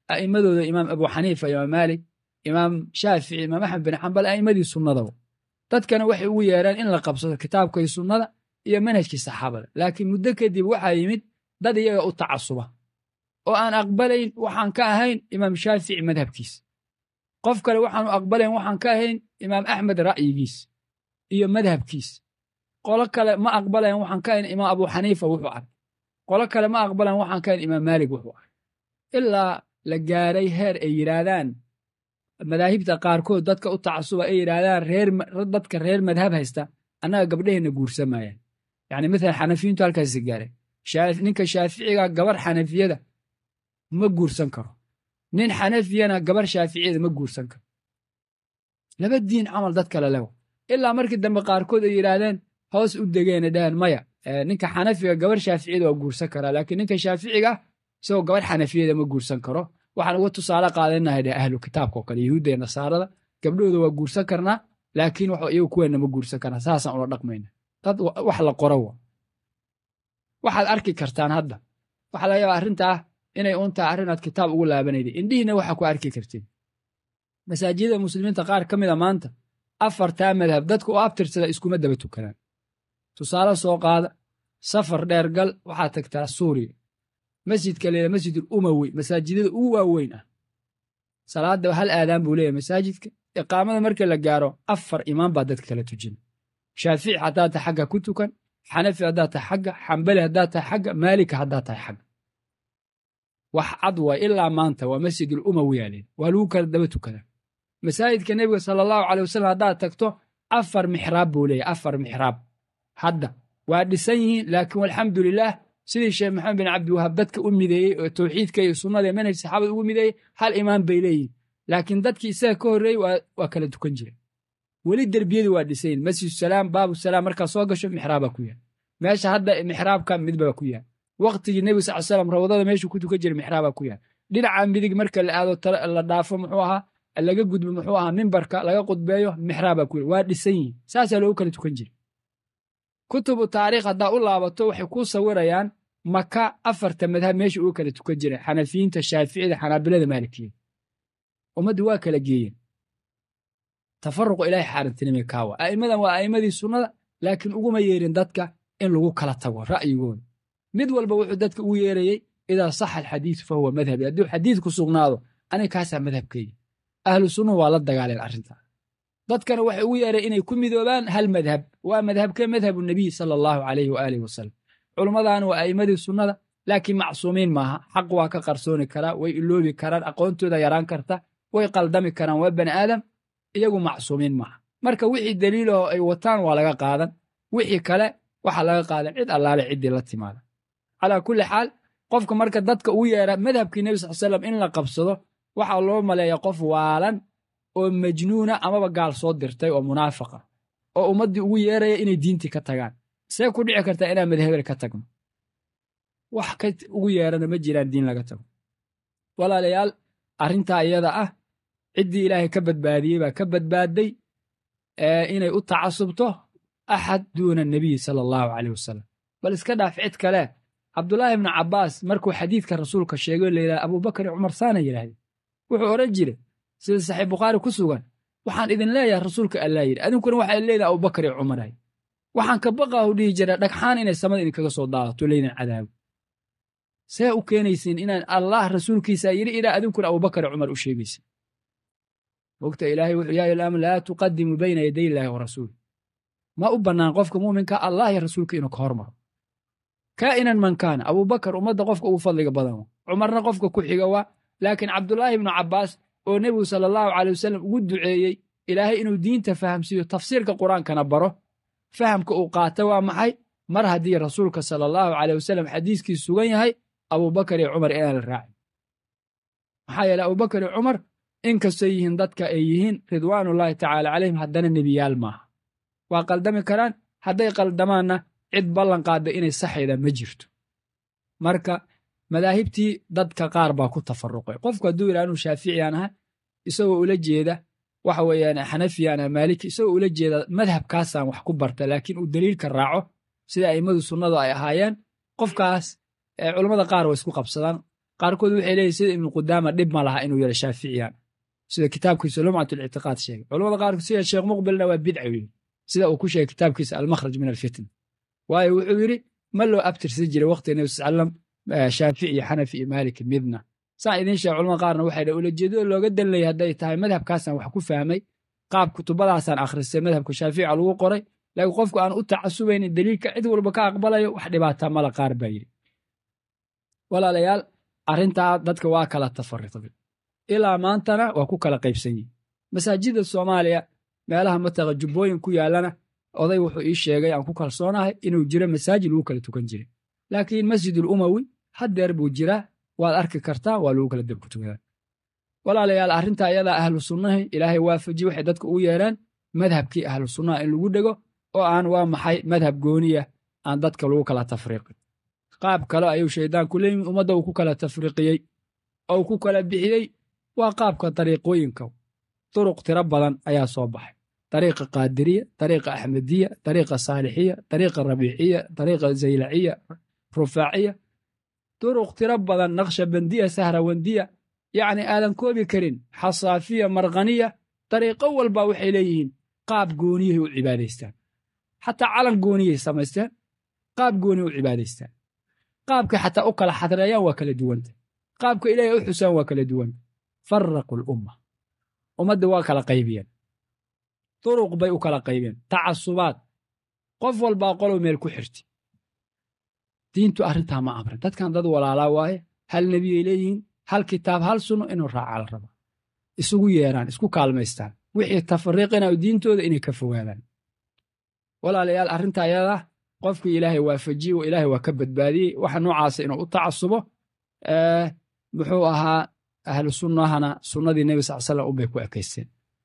a'immadooda imaam abu xaniifa imaam maalik imaam shaafici imaam axmed bin xambal a'immadii sunnadaba dadkana waxay ugu yeereen in la qabsado kitaabka iyo sunnada iyo manhajkii saxaabada laakiin muddo kadib waxaa yimid dad iyaga u tacasuba oo aan aqbalayn waxaan ka ahayn imaam shaafici madhabkiis qof kale waxaanu aqbalayn waxaan ka ahayn imaam axmed ra'yigiis iyo madhabkiis qolo kale ma aqbalayn waxaan ka ahayn imaam abu xaniifa wuxuu arkay qolo kale ma aqbalayn waxaan ka ahayn imaam maalik wuxuu arkay ilaa la gaaray heer ay yidhaahdaan madaahibta qaarkood dadka u tacasuba ay yidhaahdaan reer dadka reer madhab haysta annaga gabdhaheenna guursamayaan yacni maalan xanafiyiintu halkaasi gaareen ninka shaaficiga gabar xanafiyada ma guursan karo nin xanafiyana gabar shaaficiyada ma guursan karo laba diin camal dad kale lewa ilaa markii dambe qaarkood ay yidhaahdeen hoos u degeena dhaheen maya ninka xanafiga gabar shaaficiyada waa guursan karaa laakiin ninka shaaficiga isagoo gabar xanafiyada ma guursan karo waxaan uga tusaale qaadanahay dheh ahlu kitaabka oo kale yahuudda iyo nasaarada gabdhooda waa guursan karnaa laakiin wax iyagu kuweenna ma guursan karnaa saasaan ula dhaqmayna dad wax la qoro wa waxaad arki kartaan hadda waxaa laga yaabaa arrintaa inay uun tahay arrinaad kitaab ugu laabanayday indhihiina waxaa ku arki kartiin masaajidada muslimiinta qaar ka mida maanta afartaa madhab dadka u abtirsada iskuma daba tukanaan tusaale soo qaada safar dheer gal waxaad tagtaa suuriya masjidka leela masjidul umawi masaajidada ugu waaweyn ah salaadda hal aadaan buu leeyahay masaajidka iqaamada marka la gaaro afar imaam baa dadka kala tujina shaafici haddaad tahay xagga ku tukan xanafi haddaad tahay xagga xambali haddaad tahay xagga maalika haddaad tahay xagga wax cad waay ilaa maanta waa masjidul umawi yaa leeyahay waa lagu kala daba tukadaa masaajidka nebiga sala allahu caley wasalam haddaad tagto afar mixraab buu leeyahay afar mixraab hadda waa dhisan yihiin laakiin walxamdulilaah sidii sheekh maxamed bin cabdiwahaab dadka u mideeyey oo tawxiidka iyo sunnada iyo manhaj saxaabada ugu mideeyey hal imaam bay leeyihin laakiin dadkii isaga ka horreeyey waa kala tukan jireen weli derbiyadii waa dhisayin masjid salaam baabu salaam markaa soo gasho mixraabaa ku yaal meesha hadda mixraabka midbaa ku yaal waqtigii nebi sal slam rawdada meeshuu ku tukan jiray mixraabaa ku yaal dhinaca midig marka la aado la dhaafo muxuu ahaa laga gudbo muxuu ahaa mimbarka laga qudbeeyo mixraabaa ku yaal waa dhisan yihin saasaa loogu kala tukan jiray kutubu taariikh haddaa u laabato waxay kuu sawirayaan maka afarta madhab meesha uga kala tukan jiray xanafiyiinta shaaficida xanaabilada maalikiyada ummaddu waa kala geeyeen tafaruqu ilaahay xaarantinimay kaawa a'immadan waa a'immadii sunnada laakiin uguma yeerin dadka in lagu kala tago ra'yigooda mid walba wuxuu dadka ugu yeerayey idaa saxa alxadiidu fa huwa madhabi hadduu xadiidku sugnaado aniga kaasaa madhabkeyga ahlu sunnuhu waa la dagaaleen arrintaa dadkana waxay ugu yeereen inay ku midoobaan hal madhab waa madhabkee madhabu nebiy sala allahu calayhi waaalih wasalam culummadaana waa a'immadii sunnada laakiin macsuumiin maaha xaq waa ka qarsooni karaa way iloobi karaan aqoontooda yaraan karta way qaldami karaan waa bani aadam iyagu macsuumiin maaha marka wixii daliilahoo ay wataan waa laga qaadan wixii kale waxaa laga qaadan cid allaale ciddii la timaada calaa kulli xaal qofka marka dadka ugu yeera madhabkii nebi sal slam in la qabsado waxaa loo maleeya qof waalan oo majnuuna amaba gaal soo dirtay oo munaafiqa oo ummaddii ugu yeeraya inay diintii ka tagaan see ku dhici kartaa inaan madhabel ka tagno wax ka ugu yeerana ma jiraan diin laga tago walaalayaal arrintaa iyada ah ciddii ilaahay ka badbaadiyey baa ka badbaadday inay u tacasubto axad duuna nebiyi sala allahu caleyh wasalam bal iska dhaaf cid kale cabdulaahi ibnu cabbaas markuu xadiidka rasuulka sheegay la yidhaha abubakar iyo cumar saana yidhahdeen wuxuu odhan jire sida saxiix bukhaari ku sugan waxaan idin leeyahay rasuulka allaa yidhi adinkuna waxay leedahay abubakar iyo cumaray waxaan ka baqaahu dhihi jira dhagxaan inay samada idinkaga soo daadato leydin cadaabo see u keenaysiin inaan allah rasuulkiisa yidhi ilaa adinkuna abubakar iyo cumar u sheegaysin mogta ilaahay wuxuu yaa ilaam laa tuqadimu bayna yaday illaahi wa rasuuli ma u bannaan qofka muuminka allah iyo rasuulka inuu ka hormaro kaa'inan man kaana abubakar ummadda qofka ugu fadliga badan wa cumarna qofka ku xiga waa laakiin cabdulaahi ibnu cabbaas oo nebigu sala allahu caley wasalam ugu duceeyey ilaahay inuu diinta fahamsiiyo tafsiirka qur-aankana baro fahamka uu qaata waa maxay mar haddii rasuulka sala allahu caleyh wasalam xadiiskiis sugan yahay abubakar iyo cumar inaan la raacin maxaa yeele abubakar iyo cumar inkastoo yihiin dadka ay yihiin ridwaanullaahi tacaala calayhim haddana nebiyaal maaha waa qaldami karaan hadday qaldamaanna cid ballan qaadda inay saxayda ma jirto marka madaahibtii dadka qaar baa ku tafaruqay qofku hadduu yidhaha inuu shaaficiyaan aha isagoo ula jeeda waxa weeyaan xanafiyaan aha maaliki isagoo ula jeeda madhabkaasaan wax ku barta laakiin uu daliilka raaco sida a'immadu sunnadu ay ahaayeen qofkaas culammada qaar way isku qabsadaan qaarkood waxay leeyihin sida ibnu qudaama dhib ma laha inuu yaro shaaficiyaan sida kitaabkiisa lumcat lictiqaad sheegay culamada qaarkood sida sheekh muqbilna waa bidca yidhi sida uu ku sheegay kitaabkiisa almakhraj min alfitna waayo wuxuu yidhi ma loo abtirsan jiray waqtiga nebi sal salam shaafici iyo xanafi iyo maalik midna saan idiin sheeg culamada qaarna waxay dha ulajeedada looga danlayay hadday tahay madhabkaasaan wax ku fahmay qaab kutubadaasaan akhristay madhabka shaafica lagu qoray laakiin qofku aan u tacasubaynin daliilka cid walba ka aqbalayo wax dhibaataa mala qaar baa yidhi walaalayaal arrintaa dadka waa kala tafariqday ilaa maantana waa ku kala qaybsan yihin masaajidda soomaaliya meelaha mataqa jubbooyin ku yaallana oday wuxuu ii sheegay aan ku kalsoonahay inuu jiro masaajid lagu kala tukan jiray laakiin masjidul umawi haddeer buu jiraa waad arki kartaa waa lagu kala dabku tukadaa walaalayaal arrinta ayadaa ahlu sunnahi ilaahay waafaji waxay dadka ugu yeeraan madhabkii ahlu sunnaha in lagu dhego oo aan waa maxay madhab gooniya aan dadka lagu kala tafriiqin qaab kale ayuu shayddaanku leeyimi ummadda uu ku kala tafriiqiyey oo ku kala bixiyey waa qaabka dariiqooyinka duruq tiro badan ayaa soo baxay dariiqa qaadiriya dariiqa axmediya dariiqa saalixiya dariiqa rabiiciya dariiqa zaylaciya rufaaciya duruq tiro badan naqshabandiya sahrawandiya yacni aadan koobi karin xasaafiya markhaniya dariiqo walba waxay leeyihiin qaab gooniyahay u cibaadaystaan xataa calan gooniyay samaysteen qaab gooniya u cibaadaystaan qaabkay xataa u kala xadreeyaan waa kala duwanta qaabka ilaahay u xusaan waa kala duwan faraqu lumma ummadda waa kala qaybiyeen duruq bay u kala qaybeen tacasubaad qof walbaa qolow meel ku xirti diintu arrintaa ma amrin dadkan dad walaalaa waaye hal nebiyay leeyihiin hal kitaab hal sunno inuu raacaa la raba isugu yeeraan isku kaalmaystaan wixii tafariiqinayo diintooda inay ka fogaadaan walaalayaal arrinta ayadaa qofkii ilaahay waafajiye oo ilaahay waa ka badbaadiyey waxa noocaasa inuu u tacasubo muxuu ahaa ahlu sunnahana sunnadii nebi sal slam unbay ku ekaysteen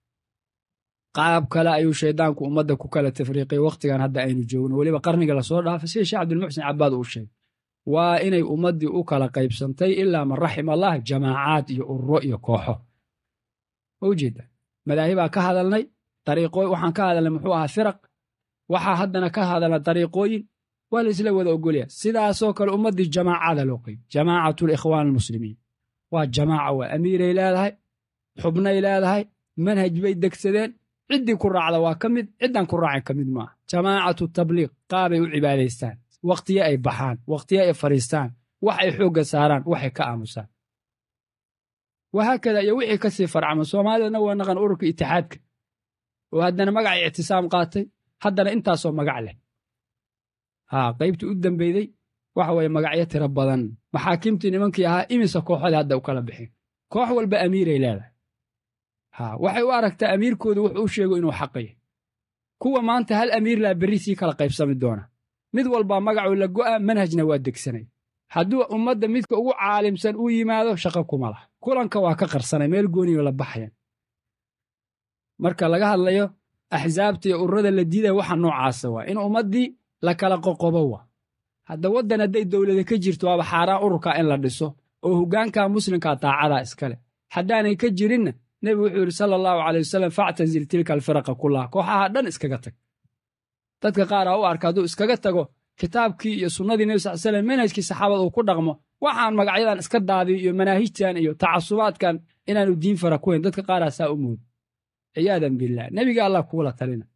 qaab kale ayuu shayddaanku ummadda ku kala tafriiqay wakhtigan hadda aynu joogno weliba qarniga lasoo dhaafay sida sheekh cabdilmuxsin cabaad uu sheegay waa inay ummaddii u kala qaybsantay ilaa man raxima allah jamaacaad iyo ururo iyo kooxo ma ujeeda madaahibaa ka hadalnay dariiqooy waxaan ka hadalnay muxuu ahaa firaq waxaa haddana ka hadalna dariiqooyin waa la isla wada ogolya sidaasoo kale ummaddii jamaacada loo qayb jamaacatu likhwaan almuslimiin waa jamaaca waa amiiray leedahay xubnay leedahay manhaj bay degsadeen ciddii ku raacda waa ka mid ciddaan ku raacin ka mid maaha jamaacatu tabliiq qaabay u cibaadaystaan wakhtiye ay baxaan wakhtiye ay fadhiistaan wax ay xoogga saaraan waxay ka aamusaan wahaakada iyo wixii ka sii farcama soomaalidana waa naqan ururka itixaadka oo haddana magacay ictisaam qaatay haddana intaasoo magac leh haa qaybtii u dambeyday waxa weeye magacyo tiro badan maxaakiimtii nimankii ahaa imisa kooxodii hadda u kala bixin koox walba amiiray leedahay haa waxay u aragtaa amiirkooda wuxuu u sheego inuu xaqaya kuwa maanta hal amiir laa berri sii kala qaybsami doona mid walbaa magacuu la go'a manhajna waa degsanay hadduu ummadda midka ugu caalimsan uu yimaado shaqo kuma laha kulanka waa ka qarsanay meel gooniyo la baxayan marka laga hadlayo axsaabta iyo ururada la diidaya waxa noocaasa waa in ummaddii la kala qoqobo wa hadda waddan hadday dowlada ka jirto waaba xaaraan ururka in la dhiso oo hoggaanka muslimka daacadaa iskale haddaanay ka jirinna nebigu wuxuu yidhi sala allahu caley wasalam factazil tilka alfiraqa kullaha kooxaha dhan iskaga tag dadka qaar aa u arka hadduu iskaga tago kitaabkii iyo sunnadii nebi sal slam manhajkii saxaabada uu ku dhaqmo waxaan magacyadan iska daadiyo iyo manaahijtan iyo tacasubaadkan inaanu diin fara ku hayn dadka qaaraa saa u moodo ciyaadan billah nebiga allah kuula talina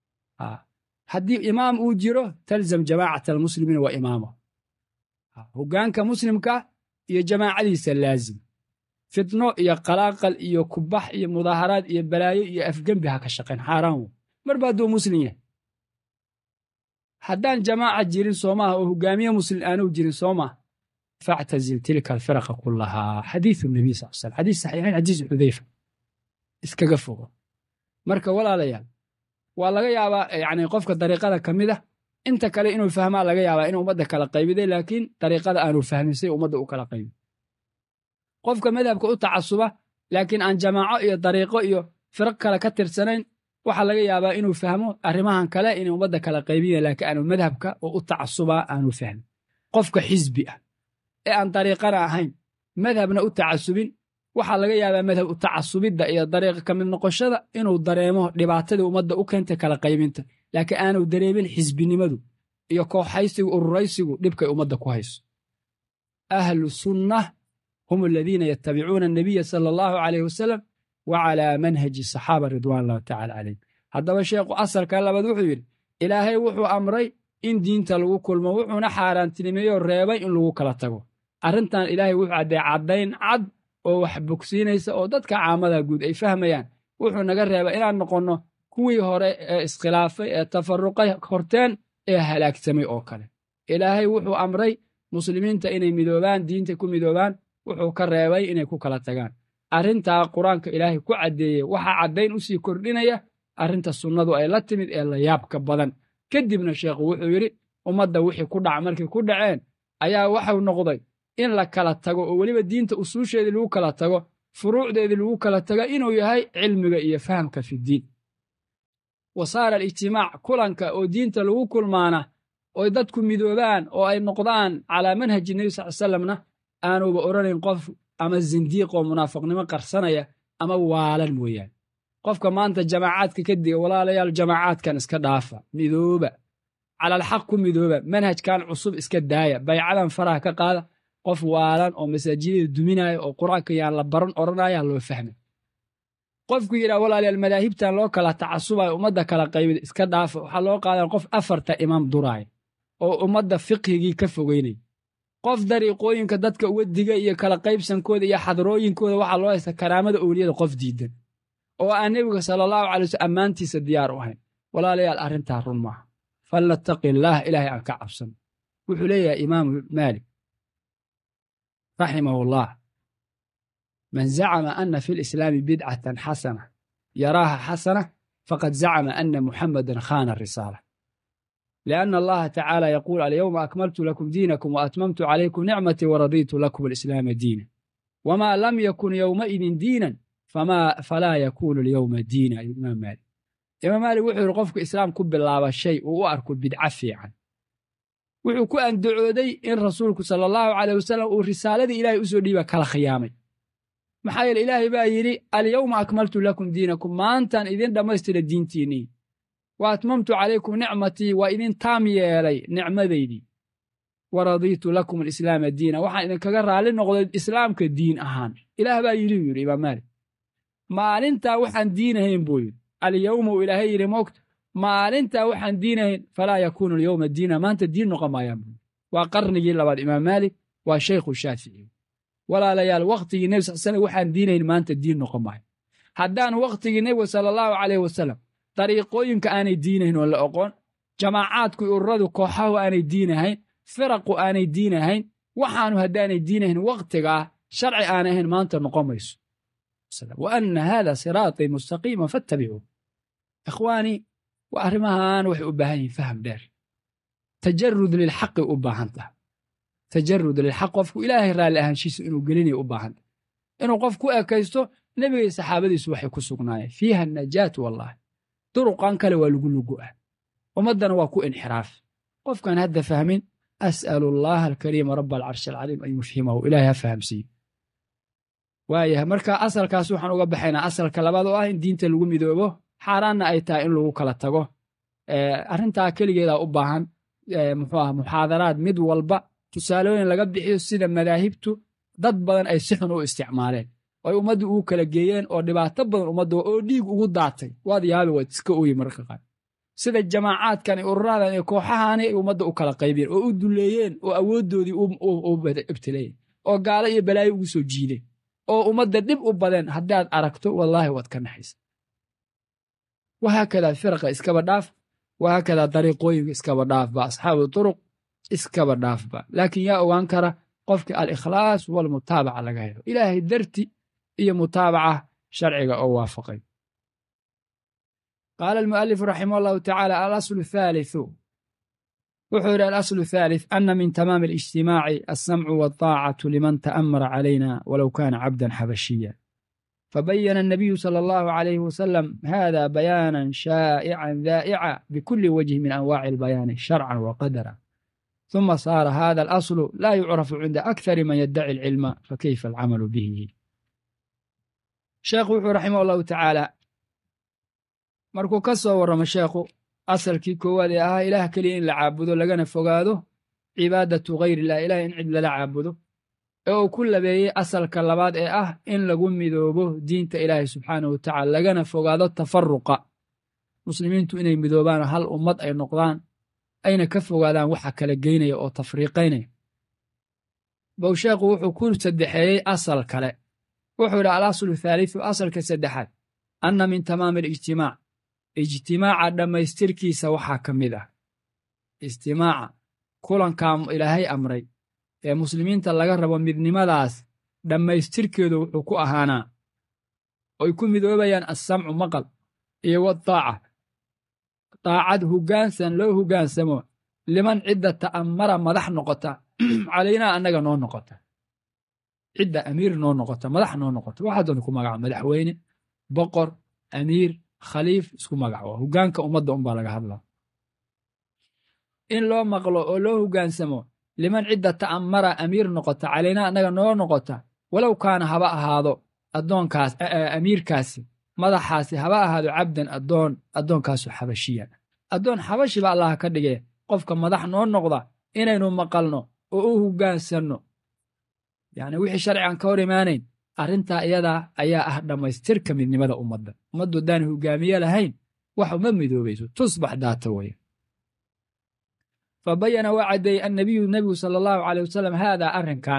haddii imaam uu jiro talzam jamaacat almuslimiina wa imaamo hoggaanka muslimka iyo jamaacadiisa laazim fitno iyo qalaaqal iyo kubax iyo mudaaharaad iyo balaayo iyo afgembi ha ka shaqayn xaaraan wo marba hadduu muslim yahay haddaan jamaaca jirin soomaha oo hogaamiye muslim aanuu jirin soomaa factazil tilka alfiraqa kullahaa xadiiu nabiy sal slam xadiis saxiixayn xadiis xudayfa iskaga fogo marka walaalayaal waa laga yaabaa yani qofka dariiqada ka mid ah inta kale inuu fahmaa laga yaabaa inuu ummadda kala qaybiday laakiin dariiqada aanu fahmin say ummadda u kala qaybin qofka madhabka u tacasuba laakiin aan jamaaco iyo dariiqo iyo firaq kale ka tirsanayn waxaa laga yaabaa inuu fahmo arrimahan kale inay ummadda kala qaybiya laakiin aanu madhabka oo u tacasubaa aanu fahmin qofka xisbi ah ee aan dariiqana ahayn madhabna u tacasubin waxaa laga yaabaa madhab u tacasubidda iyo dariiqa ka mid noqoshada inuu dareemo dhibaatadii ummadda u keentay kala qaybinta laakiin aanu dareemin xisbinimadu iyo kooxaysigu ururaysigu dhibkay ummadda ku hayso ahlu sunnah hum aladiina yatabicuuna annabiya sala allahu calayh wasalam wa calaa manhaji saxaaba ridwan allahu tacala calayhim haddaba sheekhu asalka labaad wuxuu yidhi ilaahay wuxuu amray in diinta lagu kulmo wuxuuna xaaraantinimeeyoo reebay in lagu kala tago arrintan ilaahay wuxuu caddee caddayn cad oo wax bogsiinaysa oo dadka caamada guud ay fahmayaan wuxuu naga reebay inaan noqonno kuwii hore ee iskhilaafay ee tafarruqay horteen ee halaagsamay oo kale ilaahay wuxuu amray muslimiinta inay midoobaan diinta ku midoobaan wuxuu ka reebay inay ku kala tagaan arrintaa qur-aanka ilaahay ku caddeeyey waxaa caddayn u sii kordhinaya arrinta sunnadu ay la timid ee la yaabka badan kadibna sheekhu wuxuu yidhi ummadda wixii ku dhac markay ku dhaceen ayaa waxau noqday in la kala tago oo weliba diinta usuusheedii lagu kala tago furuucdeedii lagu kala taga inuu yahay cilmiga iyo fahamka fidiin wa saara alijtimaac kulanka oo diinta lagu kulmaana oy dadku midoobaan oo ay noqdaan calaa manhaji nebi sal salamna aanuba odhanayn qof ama zindiiq oo munaafiqnimo qarsanaya ama waalan mooyaane qofka maanta jamaacaadka ka diga walaalayaal jamaacaadkan iska dhaafa midooba calalxaq ku midooba manhajkan cusub iska daaya baycadan faraha ka qaada qof waalan oo masaajidada duminaya oo qur-aanka yaan la baran odhanaya loo fahmay qofku yidhaha walaalayaal madaahibtan loo kala tacasubayo ummadda kala qaybida iska dhaafa waxaa loo qaadan qof afarta imaam duraaya oo ummadda fiqhigii ka fogeynaya qof dariiqooyinka dadka uga diga iyo kala qaybsankooda iyo xadrooyinkooda waxaa loo haysta karaamada owliyada qof diidan oo aan nebiga sala allahu calay waslm ammaantiisa diyaar u ahayn walaalayaal arrintaa run maaha falnattaqi illaah ilaahay aan ka cabsano wuxuu leeyahay imaamu maalik raximahu llah man zacama ana fi lislaami bidcatan xasana yaraaha xasana faqad zacama ana muxamadan khana risaala lianna allaha tacaala yaquul alyowma akmaltu lakum diinakum waatmamtu calaykum nicmatii waradiitu lakum alislaama diina wma lam yakun yowmaidin diinan falaa yakunu alyowma diina imaam maalik imaam maalik wuxuu yidhi qofku islaam ku bilaaba shay uu u arko bidco fiican wuxuu ku andacooday in rasuulku sala allahu caleyh wasalam uu risaaladii ilaahay u soo dhiiba kala khiyaamay maxaa yeele ilaahay baa yidhi alyowma akmaltu lakum diinakum maantaan idin dhammaystira diintiinnii wa atmamtu calaykum nicmatii waa idin taam yeelay nicmadaydii waradiitu lakum alislaama diina waxaan idinkaga raalli noqday islaamka diin ahaan ilaah baa yidhi buu yidhi imaam maalik maalintaa waxaan diinahayn buu yidhi alyowma uu ilaahay yidhi moogta maalintaa waxaan diinahayn falaa yakuunu alyowma diina maanta diin noqon maayaan buu waa qarnigii labaad imaam maalik waa shaykhu shaafici walaalayaal wakhtigii nebi sal slam waxaan diinahayn maanta diin noqon maayo haddaan wakhtigii nebiga sala allahu caleyh wasalam dariiqooyinka aanay diinahayn oo la oqoon jamaacaadku ururadu kooxahu aanay diinahayn firaqu aanay diinahayn waxaanu haddaanay diinahayn wakhtigaa sharci aan ahayn maanta noqon mayso wa anna haada siraatii mustaqiima faattabicuu ikhwaanii waa arrimahan waxay u baahan yihin faham dheer tajarud lilxaqi u baahan taha tajarud lilxaq qofku ilaahay raalli ahaanshiisa inuu gelinaya u baahan taha inuu qof ku ekaysto nebigay saxaabadiisu waxay ku sugnaayeen fiiha najaat wallahi duruqan kale waa lagu lugu'ah ummaddana waa ku inxiraaf qofkaan hadda fahmin as'alu allaha alkariima raba alcarshi alcaliim an yufhimahu ilahay ha fahamsiiyo waayahay marka asalkaas waxaan uga baxaynaa asalka labaad oo ah in diinta lagu midoobo xaaraanna ay tahay in lagu kala tago arrintaa keligeedaa u baahan muxuu ah muxaadaraad mid walba tusaalooyin laga bixiyo sida madaahibtu dad badan ay si xun u isticmaaleen oo ay ummaddu ugu kala geeyeen oo dhibaato badan ummadda oo dhiig ugu daatay waad yaabi waad iska ooyi mararka qaar sida jamaacaadkan iyo ururadan iyo kooxahaani ay ummadda u kala qaybiyeen oo u duleeyeen oo awooddoodii u ibtileeyeen oo gaalo iyo balaayo ugu soo jiideen oo ummadda dhib u badeen haddaad aragto wallaahi waad ka naxaysa wahaakadaa firaqa iskaba dhaaf wahaakadaa dariiqooyinka iskaba dhaafba asxaabu turuq iskaba dhaafba laakiin yaa ogaan kara qofka alikhlaas walmutaabaca laga helo ilaahay darti iyo mutaabaca sharciga oo waafaqay qaala almu'alifu raximah allahu tacaala alaslu thaalithu wuxuu yidhi alaslu thalith ana min tamaami alijtimaaci alsamcu walطaacatu liman ta'amara calayna walow kana cabdan xabashiya fabayana الnabiyu salى allahu عalayh wasalam hada bayaanan shaa'ican daa'ica bikuli wajhi min anwaaci albayaani sharcan waqadara ثuma saara hada alaslu laa yucrafu cinda akthari man yaddaci alcilma fakayfa alcamalu bihi sheekhu wuxuu raximah allahu tacaala markuu ka soo warramo sheekhu asalkii koowaad ee ahaa ilaah keliya in la caabudo lagana fogaado cibaadatu hayr illah ilaah in cid lala caabudo ee uu ku labeeyey asalka labaad ee ah in lagu midoobo diinta ilaahay subxaanahu wa tacala lagana fogaado tafaruqa muslimiintu inay midoobaan hal ummad ay noqdaan ayna ka fogaadaan waxa kala geynaya oo tafriiqaynaya bow sheekhu wuxuu ku saddexeeyey asal kale wuxuu yidhi alaslu thaalithu asalka saddexaad anna min tamaami alijtimaac ijtimaaca dhammaystirkiisa waxaa ka mid ah ijtimaaca kulankaa ilaahay amray ee muslimiinta laga rabo midnimadaas dhammaystirkeedu wuxuu ku ahaanaa oy ku midoobayaan assamcu maqal iyo wadaaca daacad hoggaansan loo hoggaansamo liman cidda ta'ammara madax noqota calaynaa annaga noo noqota cidda amiir noo noqota madax noo noqota waxaa doona ku magaca madaxweyne boqor amiir khaliif isku magac waa hoggaanka ummadda unbaa laga hadlaa in loo maqlo oo loo hoggaansamo liman cidda ta'ammara amiir noqota calaynaa annaga noo noqota walow kaana haba ahaado addoonkaas amiirkaasi madaxaasi haba ahaado cabdan addoon addoonkaasu xabashiya addoon xabashiba allah ka dhigee qofka madax noo noqda inaynu maqalno oo u hoggaansanno yacni wixii sharcigan ka hor imaanayn arrintaa iyadaa ayaa ah dhammaystirka midnimada ummadda ummaddu haddaan hoggaamiye lahayn wax uma midoobayso tusbax daata weeye fa bayana waa caddeeyey annabiyu nebigu sala allahu caley wasalam haadaa arrinkan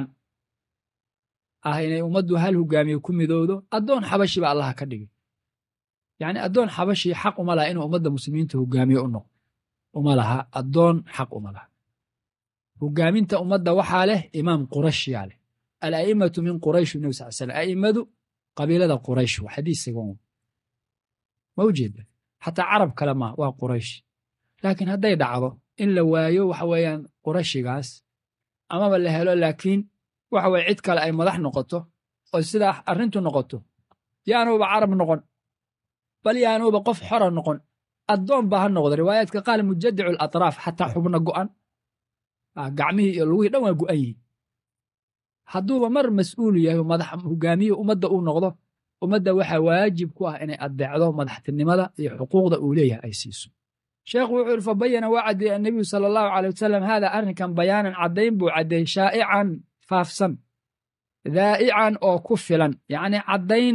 ah inay ummaddu hal hoggaamiye ku midowdo addoon xabashiba allah ka dhigay yacni addoon xabashi xaq uma laha inuu ummadda muslimiinta hoggaamiye u noqdo uma laha addoon xaq uma laha hoggaaminta ummadda waxaa leh imaam qurashyaa leh ala'immatu min quraysh nebi sal slam a'immadu qabiilada quraysh waa xadiis sagan ma ujeeda xataa carab kale maa waa quraysh laakiin hadday dhacdo in la waayo waxa weeyaan qurashigaas amaba la helo laakiin waxa weye cid kale ay madax noqoto oo sidaa arrintu noqoto yaanuuba carab noqon bal yaanuuba qof xora noqon addoon baa ha noqda riwaayaadka qaal mujadicu alatraaf xataa xubno go'an gacmihii iyo lugihii dhan waa go'an yihiin hadduuba mar mas'uulu yahay madax hogaamiye ummadda uu noqdo ummadda waxaa waajib ku ah inay addeecdo madaxtinimada iyo xuquuqda uu leeyahay ay siiso sheekhu wuxuu yidhi fabayana waa caddeeyey annabiyu sala allahu caley wasalam haadaa arrinkan bayaanan caddayn buu caddeeyey shaa'ican faafsan daa'ican oo ku filan yacni caddayn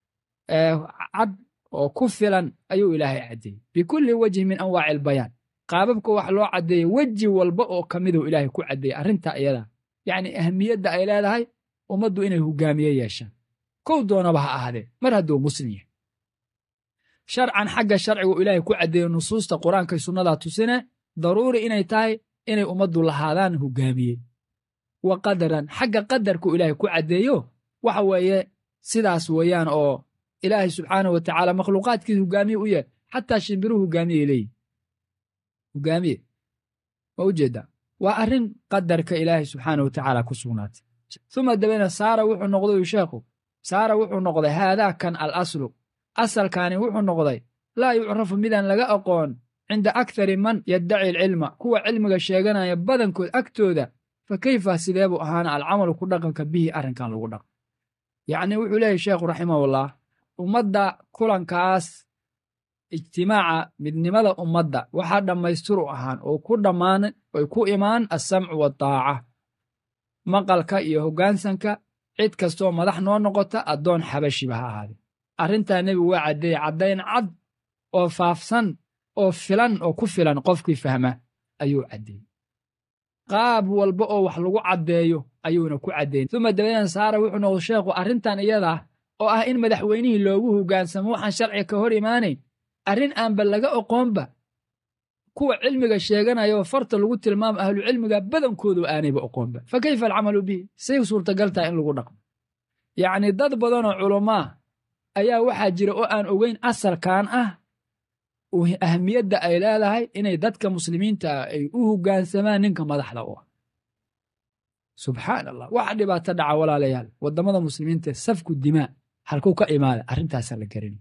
cad oo ku filan ayuu ilaahay caddeeyey bikulli wejhin min anwaaci albayaan qaababka wax loo caddeeyey weji walba oo ka miduu ilaahay ku caddeeyey arrintaa iyadaa yacni ahmiyadda ay leedahay ummaddu inay hoggaamiye yeeshaan kow doonaba ha ahaadee mar hadduu muslim yahay sharcan xagga sharcigu ilaahay ku caddeeyo nusuusta qur-aankay sunnadaa tusine daruuri inay tahay inay ummaddu lahaadaan hoggaamiye wa qadaran xagga qadarku ilaahay ku caddeeyo waxa weeye sidaas weeyaan oo ilaahay subxaanahu wa tacaala makhluuqaadkiisa hoggaamiye u yahay xataa shimbiruhu hoggaamiyey leeyihi hoggaamiye ma u jeedaa waa arrin qadarka ilaahay subxaanahu wa tacaala ku sugnaatay uma dabeena saara wuxuu noqday sheekhu saara wuxuu noqday haadaa kan al aslu asalkaani wuxuu noqday laa yucrafu midaan laga aqoon cinda akthari man yaddaci alcilma kuwa cilmiga sheeganaya badankood agtooda fa keyfa sidee buu ahaana alcamalu ku dhaqanka bihi arrinkan lagu dhaqan yacnii wuxuu leeyahy sheekhu raximahullah ummadda kulankaas ijtimaaca midnimada ummadda waxaa dhammaystiru ahaan oo ku dhammaan oy ku imaan assamcu waddaaca maqalka iyo hoggaansanka cid kastoo madax noo noqota addoon xabashiba ha ahaadee arrintaa nebigu waa caddeeyey caddayn cad oo faafsan oo filan oo ku filan qofkii fahma ayuu caddeeyey qaab walba oo wax lagu caddeeyo ayuuna ku caddeeyey uma dabadeena saara wuxuu noqday sheekhu arrintan iyadaa oo ah in madaxweynihii loogu hoggaansamo waxaan sharciga ka hor imaanayn arrin aanba laga oqoonba kuwa cilmiga sheeganaya oo farta lagu tilmaamo ahlucilmiga badankoodu aanayba oqoonba fa kayfa alcamalu bihi say suurtagal tahay in lagu dhaqmo yacnii dad badanoo culummaa ayaa waxaa jira oo aan ogeyn asalkan ah ahmiyadda ay leedahay inay dadka muslimiinta ah ay u hoggaansamaan ninka madaxda u ah subxaan allah waxa dhibaato dhaca walaalayaal waddamada muslimiinta safku dimaa halkuu ka imaada arrintaasa la garan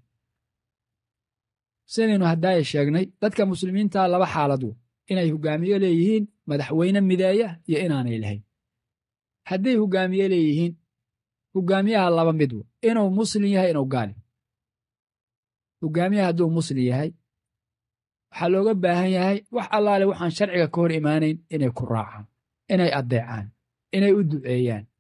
sidaynu haddaaya sheegnay dadka muslimiinta laba xaalad wo inay hoggaamiye leeyihiin madaxweyne mideeya iyo inaanay lahayn hadday hoggaamiye leeyihiin hoggaamiyaha laba mid wo inuu muslim yahay inuu gaali hoggaamiyaha hadduu muslim yahay waxaa looga baahan yahay wax allaale waxaan sharciga ka hor imaanayn inay ku raacaan inay addeecaan inay u duceeyaan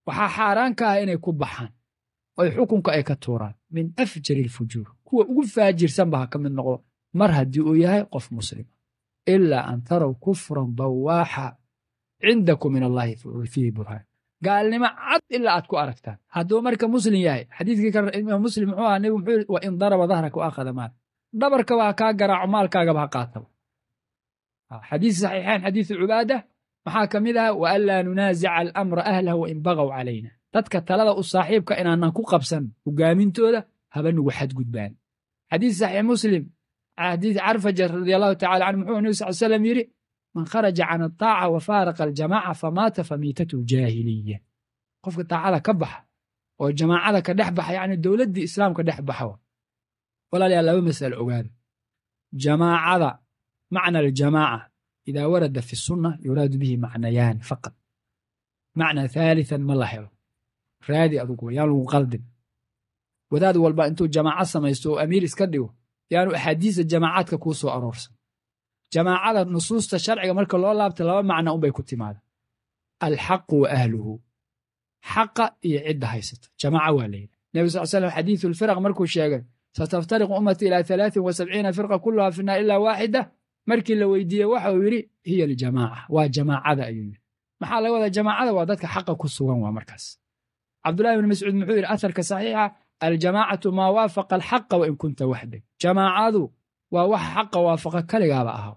waxaa xaaraan ka ah inay ku baxaan oy xukunka ay ka tuuraan min afjari alfujuur kuwa ugu faajirsanba ha ka mid noqdo mar haddii uu yahay qof muslima ilaa an taraw kufran bawaaxa cindakum min allahi fiihi burhaan gaalnimo cad ilaa aad ku aragtaan hadduu marka muslim yahay xadiidkii kale imaam muslim muxuu ahaa nebigu muxuu yidhi wa in daraba dahraka wa akhada maal dhabarkaba ha kaa garaaco maalkaagaba ha qaataba xadiis saxiixayn xadiisu cubaada maxaa ka mid aha wa an laa nunaasica alamra ahlahu wa in bagaw calayna dadka talada u saaxiibka inaanan ku qabsan hogaamintooda haba nugu xadgudbaan xadiis saxiix muslim xadiis carfajar radi allahu tacala canhu muxuu nebi sal slam yidhi man kharaja can ataaca wa faaraqa aljamaaca famaata famiitatu jaahiliya qofka taacada ka baxa oo jamaacada ka dhex baxa yacni dowladdii islaamka dhex baxa walaalayaal laba mas'alo ogaada jamaacada macna aljamaaca idaa warada fi sunna yuraadu bihi macnayaani faqad macna thaalithan ma la helo raadi adugu yaan lagu qaldin wadaad walba intuu jamaaco samaysto oo amiir iska dhigo yaanu axaadiista jamaacaadka kuu soo aroorsan jamaacada nusuusta sharciga marka loo laabta laba macna unbay ku timaada alxaqu wa ahluhu xaqa iyo cidda haysata jamaaca waa layidhi nebi sal slam xadiisu lfiraq markuu sheegay sataftariqu ummati ilaa alaain wa sabciina firqa kulluha fi naar ilaa waaxida markii la weydiiyey waxa uu yidhi hiya aljamaaca waa jamaacada ayuu yidhi maxaa laga wadaa jamaacada waa dadka xaqa ku sugan waa markaas cabdullahi bn mascuud muxuu yidhi asarka saxiixa aljamaacatu maa waafaqa alxaqa wain kunta waxdag jamaacadu waa wax xaqa waafaqa kaligaaba ahaw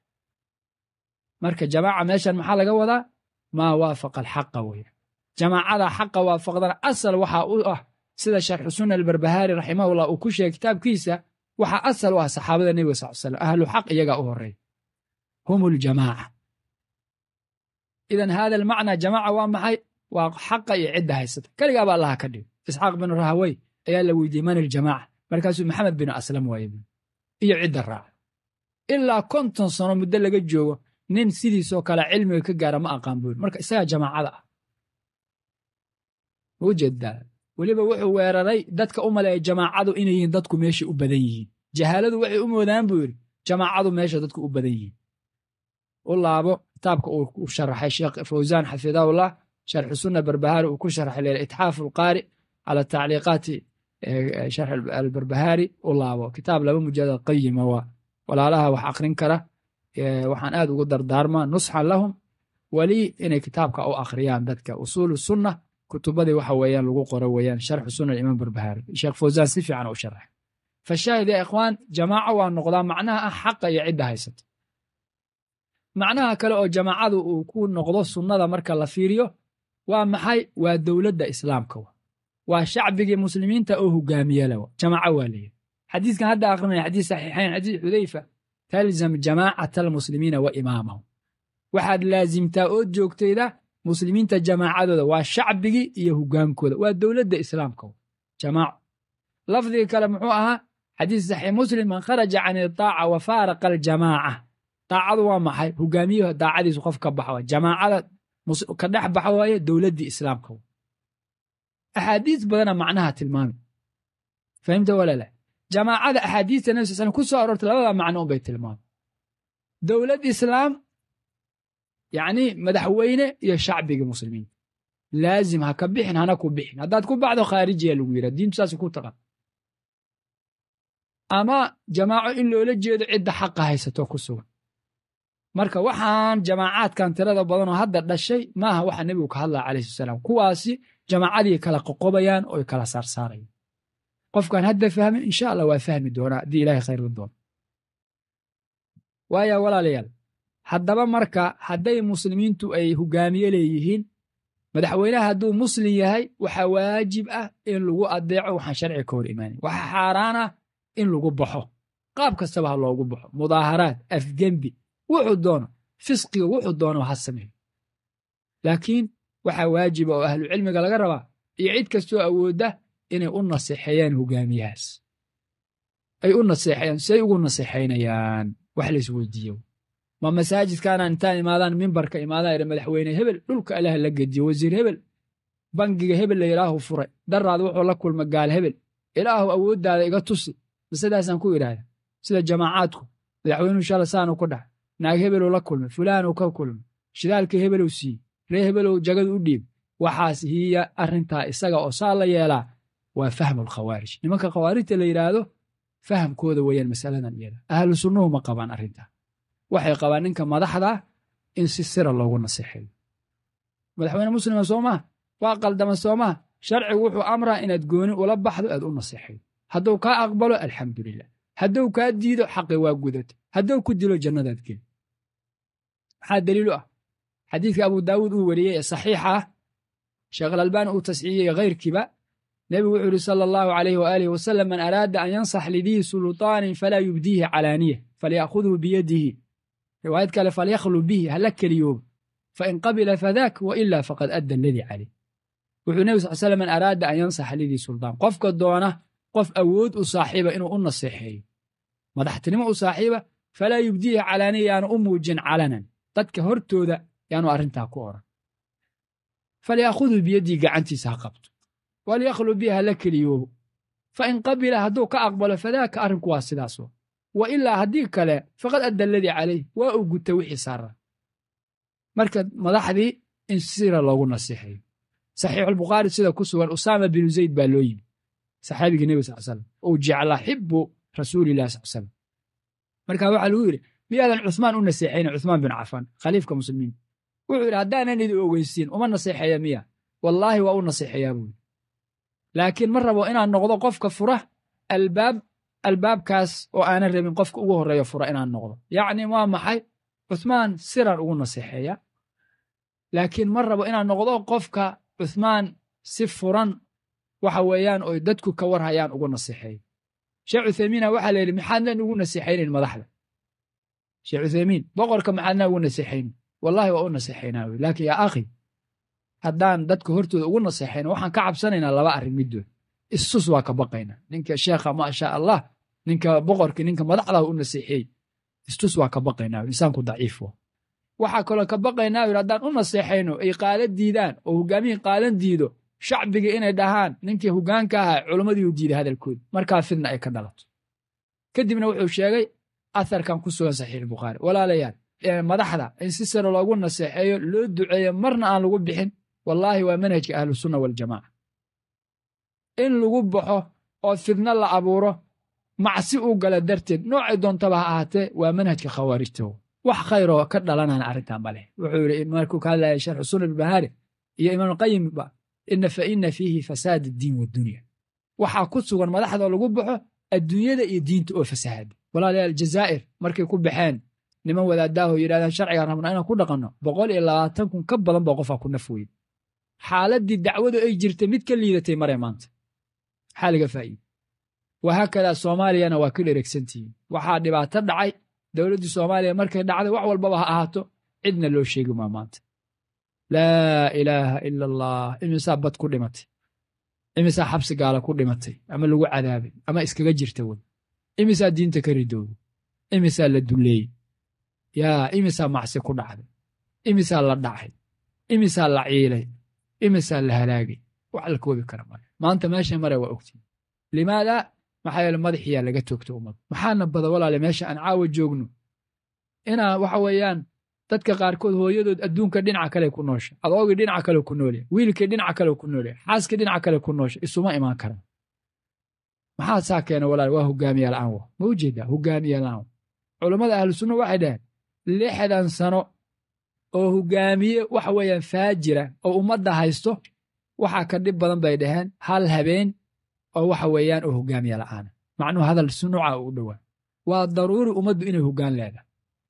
marka jamaaca meeshan maxaa laga wadaa maa waafaqa alxaqa weya jamaacada xaqa waafaqdana asal waxa u ah sida sharxu sunna albarbahaari raximahullah uu ku sheegay kitaabkiisa waxaa asal u ah saxaabada nebiga sal slam ahlu xaq iyagaa u horeeya hum ljamaaca idan hada almacnaa jamaaca waa maxay waa xaqa iyo cidda haysata keligaaba allaha ka dhigo isxaaq bin rahawey ayaa la weydiiyey man iljamaaca markaasuu maxamed bin aslam waaye iyo cidda raaca ilaa konton sano muddo laga joogo nin sidiisoo kale cilmiga ka gaara ma aqaan buuri marka isagaa jamaacada ah ma ujeedaa weliba wuxuu weeraray dadka u maleeya jamaacadu inay yihiin dadku meesha u badan yihiin jahaaladu waxay u moodaan buu yidhi jamaacadu meesha dadku u badan yihiin u laabo kitaabka uu sharaxay sheekh fawsaan xafidahullah sharxu sunna barbahaari uu ku sharaxay leela itxaafu alqaari cala tacliiqaati sharx albarbahaari u laabo kitaab laba mujalad qayima waa walaalaha wax akrin kara waxaan aad ugu dardaarmaa nusxan lahum weli inay kitaabka u akhriyaan dadka usuulu sunna kutubadii waxa weeyaan lagu qoro weeyaan sharxu sunna imaam barbahaari sheekh fawsaan si fiican u sharaxay fashaahid ya ikhwaan jamaaco waa noqdaa macnaha ah xaqa iyo cidda haysata macnaha kale oo jamaacadu uu ku noqdo sunnada marka la fiiriyo waa maxay waa dowladda islaamka waa shacbigii muslimiinta oo hogaamiyala jamaaco waa leeyahy xadiiskan hadda akrinaya xadiis saxiixayn xadiis xudayfa talzam jamaacata almuslimiina wa imaamahum waxaad laazimtaa oo joogtayda muslimiinta jamaacadooda waa shacbigii iyo hogaankooda waa dowladda islaamka jamaaco lafdiga kale muxuu ahaa xadiis saxiix muslim man kharaja can itaaca wa faaraqa aljamaaca daacadu waa maxay hogaamiyaha daacadiisu qof ka baxa jamaacada ka dhex baxa waaye dowladdii islaamka axaadiis badana macnaha tilmaami fahimta walala jamaacada axaadiista nabi sal slam ku soo aroortay labada macno un bay tilmaamay dowlad islaam yacni madaxweyne iyo shacbigii muslimiinta laazim ha ka bixin hana ku bixin haddaad ku baxdo khaarijiya lagu yidhaha diintu saas ku taqan ama jamaaco in loola jeedo cidda xaqa haysato ku sugan marka waxaan jamaacaadkan tirada badan oo hadda dhashay maaha waxa nebigu ka hadlaya calayhi salaam kuwaasi jamaacadii kala qoqobayaan oo kala saarsaarayaan qofkaan hadda fahmin insha allah waa fahmi doonaa haddii ilahay khayr la doono waaya walaalayaal haddaba marka hadday muslimiintu ay hogaamiye leeyihiin madaxweynaha hadduu muslim yahay waxaa waajib ah in lagu adeeco waxaan sharciga ka hor imaanin waxaa xaaraan ah in lagu baxo qaab kastaba ha loogu baxo mudaaharaad afgembi wuxuu doono fisqiga wuxuu doono ha sameeyo laakiin waxaa waajiba oo ahlu cilmiga laga rabaa iyo cid kastoo awoodda inay u naseexeeyaan hogaamiyahaas ay u naseexeeyaan say ugu naseexaynayaan wax laisweydiiyo ma masaajidkaana intaan imaadaan mimbarka imaadaan ira madaxweyne hebel dhulka ilaah la gediyo wasiir hebel bangiga hebel la ilaahu furay daraad wuxuu la kulma gaal hebel ilaahu awooddaada iga tusi masadaasaan ku idhaahda sida jamaacaadku madaxweynuhu shala saanu ku dhax naag hebeluu la kulmay fulaanuu ka kulmay shidaalkii hebeluu siiyey ree hebelow jagadu u dhiib waxaas hiya arrintaa isaga oo saa la yeelaa waa fahmu alkhawaarij nimanka khawaarijta la yidhaahdo fahamkooda weeyaan masaladan iyada ahlu sunnuhu ma qabaan arrintaa waxay qabaan ninka madaxda in si sira loogu naseexeeyo madaxweyne muslima soo maa waa qaldama soo maa sharcigu wuxuu amraa inaad gooni ula baxdo aad u naseexeeyo hadduu kaa aqbalo alxamdulilah hadduu kaa diido xaqi waa gudato hadduu ku dilo jannadaad geli maxaa daliilu ah xadiidka abu daawuud uu weriyey ee saxiixa ah sheekh alalbaani uu tasxiiyey kayrkiiba nebigu wuxuu yidhi sala allahu alayh waaalih wasalam man araada an yansax lidii sulطaanin falaa yubdiihi calaaniya falya'khudhu biyadihi riwaayad kale falyakhlu bihi hala keliyooba fain qabila fadaak wa ilaa faqad adda aladii caleyh wuxuu nebi sal slam man araada an yansaxa lidii sulطaan qofka doona qof awood u saaxiiba inuu u naseexeeyo madaxtinimo u saaxiiba falaa yubdiihi calaaniya yaanu u muujin calanan dadka hortooda yaanu arrintaa ku oran falyaakhuduu biyaddii gacantiisa ha qabto walyakhlu biha hala keliyoobo fain qabila hadduu ka aqbalo fadaaka arrinku waa sidaasoo wa ilaa haddii kale faqad adda aladii calayh waa uu guta wixii saara marka madaxdii in sira loogu nasiixeeyo saxiixulbukhaari sida ku sugan usaama binu zayd baa loo yimi saxaabigii nebi sal slam ou jeclaa xibbu rasuulilah sal slam marka waxaa lagu yidhi miyaadan cuhmaan u naseexayna cuhmaan bin cafaan khaliifka muslimiinta wuxuu yidhi haddaanan idin ogeysiin uma naseexeeya miya wallaahi waa u naseexeeyaa buu yidhi laakiin ma rabo inaan noqdo qofka fura albaab albaabkaas oo aanan rabin qofka ugu horreeya fura inaan noqdo yacni waa maxay cuhmaan siran ugu naseexeeya laakiin ma rabo inaan noqdo qofka cuhmaan si furan waxa weeyaan oy dadku ka war hayaan ugu naseexeeya sheekh cuthaymiina waxaa la yidhi maxaadnan ugu naseexaynayn madaxda sheekh cuthaymiin boqorka maxaadnaa ugu naseexaynin wallahi waa u naseexaynaa wy laakiin yaa akhi haddaan dadka hortooda ugu naseexayno waxaan ka cabsanaynaa laba arrin middood istus waa ka baqaynaa ninka sheekha maasha allah ninka boqorkii ninka madaxdaa u naseexeey istus waa ka baqaynaa insaanku daciif wa waxaa kaloo ka baqaynaa yidhi haddaan u naseexayno ay qaalan diidaan oo hogaamihii qaalan diido shacbiga inay dhahaan ninkii hogaanka ahaa culammadii u diiday hadalkooda markaa fidna ay ka dhalato kadibna wuxuu sheegay atharkan ku sugan saxiix bukhaari walaalayaal madaxda in si sare loogu naseexeeyo loo duceeyo marna aan lagu bixin wallaahi waa manhajka ahlusunna waljamaaca in lagu baxo oo fidno la abuuro macsi uu gala darteed noocay doontaba ha ahaatee waa manhajka khawaarijta wax khayroo ka dhalanana arrintaa ma leh wuxuu yidhi markuu ka hadlaya sharxu sunna ilbahaari iyo imaamulqayimba ina fa ina fiihi fasaad addiin wadunya waxaa ku sugan madaxdoo lagu baxo adduunyada iyo diinta oo fasahaada walaalayaal jazaa'ir markay ku baxeen niman wadaadaaho yidhahdaan sharcigaan rabnaa inaan ku dhaqanno boqol iyo labaatan kun ka badan baa qofaa ku naf weyda xaaladdii dacwadu ay jirtay mid ka liidatay mare maanta maxaa laga faa'iide wahaakadaa soomaaliyana waa ka dheregsantihiin waxaa dhibaato dhacay dowladdii soomaaliya markay dhacday wax walbaba ha ahaato cidna loo sheegi maa maanta laa ilaaha ila allah imisaa bad ku dhimatay imisaa xabsi gaala ku dhimatay ama lagu cadaabay ama iskaga jirta wey imisaa diinta ka ridowday imisaa la dulleeyey yaa imisaa macsi ku dhacday imisaa la dhacay imisaa la ciilay imisaa la halaagay wax la koobi kara male maanta meesha mare waa ogtiin limaada maxaa yeele madaxiyaa laga toogta ummad maxaana bada walaale meesha aan caawa joogno inaa waxa weeyaan dadka qaarkood hooyadood adduunka dhinaca kale ku noosha adoogii dhinaca kale ku noolya wiilkii dhinaca kale ku noolya xaaskii dhinaca kale ku noosha isuma imaan karaan maxaa saa keena walaale waa hogaamiya la'aan wa ma u jeedaa hogaamiya la'aan culammada ahlu sunna waxay dhaheen lixdan sano oo hogaamiye waxa weeyaan faajira oo ummadda haysto waxaa ka dhib badan bay dhaheen hal habeen oo waxa weeyaan oo hogaamiya la'aana macnuhu hadal sunuuca u dhowaa waa daruuri ummaddu inay hoggaan leedahay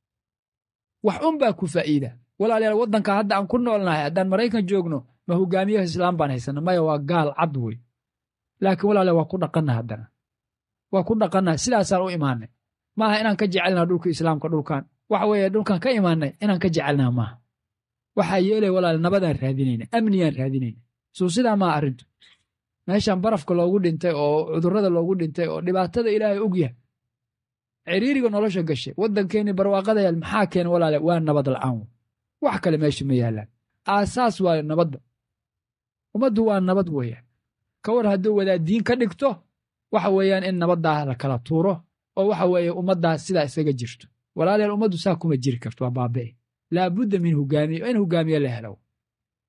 wax un baa ku faa'iida walaalayaal waddanka hadda aan ku noolnahay haddaan maraykan joogno ma hogaamiyaha islaam baan haysana maya waa gaal cad wey laakiin walaalayaal waa ku dhaqanna haddana waa ku dhaqanna sidaasaan u imaanay maaha inaan ka jecelnaha dhulka islaamka dhulkan waxa weeye dhulkan ka imaanay inaan ka jecelnaha maaha waxaa yeelay walaal nabadaan raadinayna amniyaan raadinayna suu sidaa maaha arrintu meeshan barafka loogu dhintay oo cudurrada loogu dhintay oo dhibaatada ilaahay og yahay ciriiriga nolosha gashay waddankeenni barwaaqadayaal maxaa keena walaale waa nabad la'aan wax kale meesha ma yaallaan aasaas waayo nabadda ummaddu waa nabad weeyaan ka war hadduu wadaaddiin ka dhigto waxa weeyaan in nabaddaa la kala tuuro oo waxa weeye ummaddaa sidaa isaga jirto walaalayaal ummaddu saa kuma jiri karto waa baabi'i laabudda min hogaamiye in hogaamiye la helo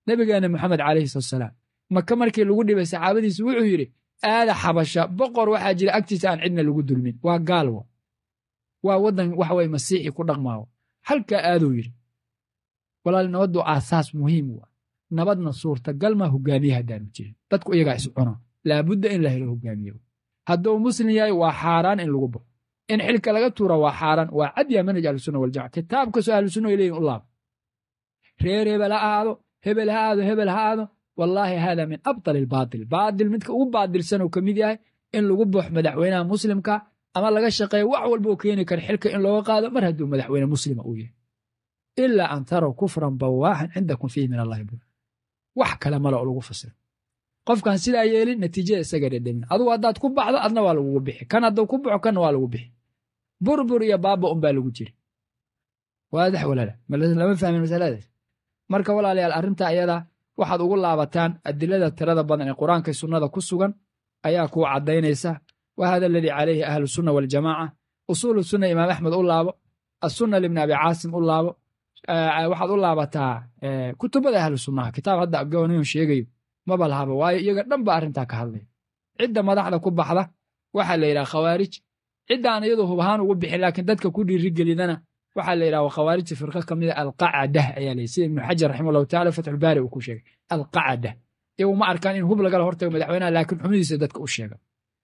nebigeena moxamed calayhi salatusalaam maka markii lagu dhibay saxaabadiisu wuxuu yidhi aada xabasha boqor waxaa jira agtiisa aan cidna lagu dulmin waa gaalwo waa waddan waxa weye masiixi ku dhaqmaawo halkaa aaduu yidhi walaal nabaddu aasaas muhiim wa nabadna suurtagal maa hogaamiye haddaanu jirin dadku iyagaa is cuno laabudda in la helo hogaamiye hadduu muslim yahay waa xaaraan in lagu baxo in xilka laga tuura waa xaaraan waa cadya manhaj ahlusunna waljamaca kitaab kastoo ahlusunna ay leeyihin u laabo reer hebel ha aado hebel ha aado hebel ha aado wallaahi hada min abdal albaatil baatil midka ugu baadilsan uu ka mid yahay in lagu baxo madaxweynaha muslimka ama laga shaqeeyo wax walba uu keeni kara xilka in looga qaado mar hadduu madaxweyne muslima uu yahay ilaa an taraw kufran bawaaxan cindakum fiihi min allahi bur wax kale male oo lagu fasiro qofkan sidaa yeelin natiijada isaga dhedhemin adugu haddaad ku baxdo adna waa lagugu bixi kan hadduu ku baxo kanna waa lagu bixi burbur iyo baaba unbaa lagu jiri waadax walaala lama fahmin masaladaas marka walaalayaal arrinta ayada waxaad ugu laabataan adilada tirada badan ee qur-aanka sunnada ku sugan ayaa kuu caddaynaysa wa hada aladii calayhi ahlu sunna waljamaaca usuulu sunna imaam axmed u laabo asunna libni abi caasim u laabo waxaad u laabataa kutubada ahlu sunnaha kitaab hadda abgooniyon sheegayo maba lahaba waayo iyaga dhan ba arrintaa ka hadlaya cidda madaxda ku baxda waxaa la yidhaha khawaarij ciddaan iyadu hub ahaan ugu bixin laakiin dadka ku dhiirigelidana waxaa la yidhaha khawaarijta firqa ka mida alqacadah ayaa la sida ibnu xajar raximah allahu tacala fatxulbaari uu ku sheegay alqacada iyagu ma arkaan in hub lagala hortago madaxweynaha laakiin xumidiisa dadka u sheega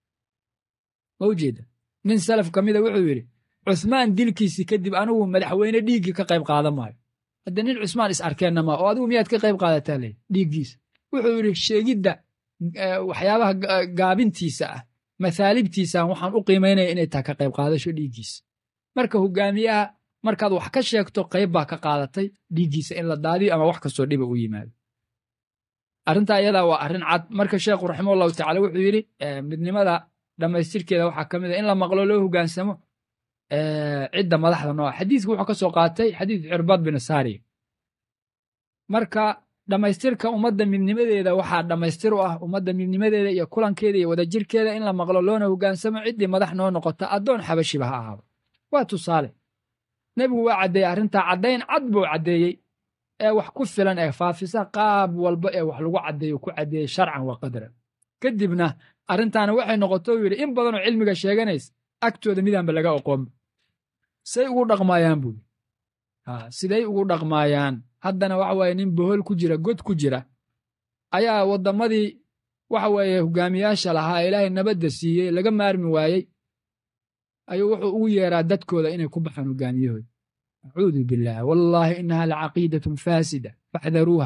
ma ujeeda nin salaf ka mida wuxuu yidhi cuhmaan dilkiisii kadib anigu madaxweyne dhiiggii ka qayb qaadan maayo hadda nin cusmaan is arkeenna maa oo adigu miyaad ka qayb qaadataa ley dhiiggiisa wuxuu yidhi sheegidda waxyaabaha gaabintiisa ah mathaalibtiisaan waxaan u qiimaynaya inay tahay ka qayb qaadasho dhiiggiisa marka hogaamiyaha markaad wax ka sheegto qayb baa ka qaadatay dhiiggiisa in la daadiyo ama wax kastoo dhiba u yimaado arrintaa iyadaa waa arrin cad marka sheekhu raximah allahu tacala wuxuu yidhi midnimada dhammaystirkeeda waxaa ka mid a in la maqlo loo hogaansamo cidda madaxda nooca xadiiska wuxuu ka soo qaatay xadiis cirbad bin saariya marka dhammaystirka ummadda midnimadeeda waxaa dhammaystir u ah ummadda midnimadeeda iyo kulankeeda iyo wadajirkeeda in la maqlo loona hogaansamo ciddii madax noo noqota addoon xabashiba ha ahaado waa tusaale nebigu waa caddeeyey arrintaa caddayn cad buu caddeeyey ee wax ku filan ee faafisa qaab walba ee wax lagu caddeeyo ku caddeeyey sharcan wa qadran kadibna arrintaana waxay noqoto uu yidhi in badanoo cilmiga sheeganaysa agtooda midaanba laga oqoonba say ugu dhaqmaayaan buu siday ugu dhaqmaayaan haddana waxa weeye nin bohol ku jira god ku jira ayaa waddamadii waxa weeye hogaamiyaasha lahaa ilaahay nabadda siiyey laga maarmi waayey ayuu wuxuu ugu yeeraa dadkooda inay ku baxaan hogaamiyahooda acuudu billaah wallaahi innaha lacaqiidatun faasida faxdaruuha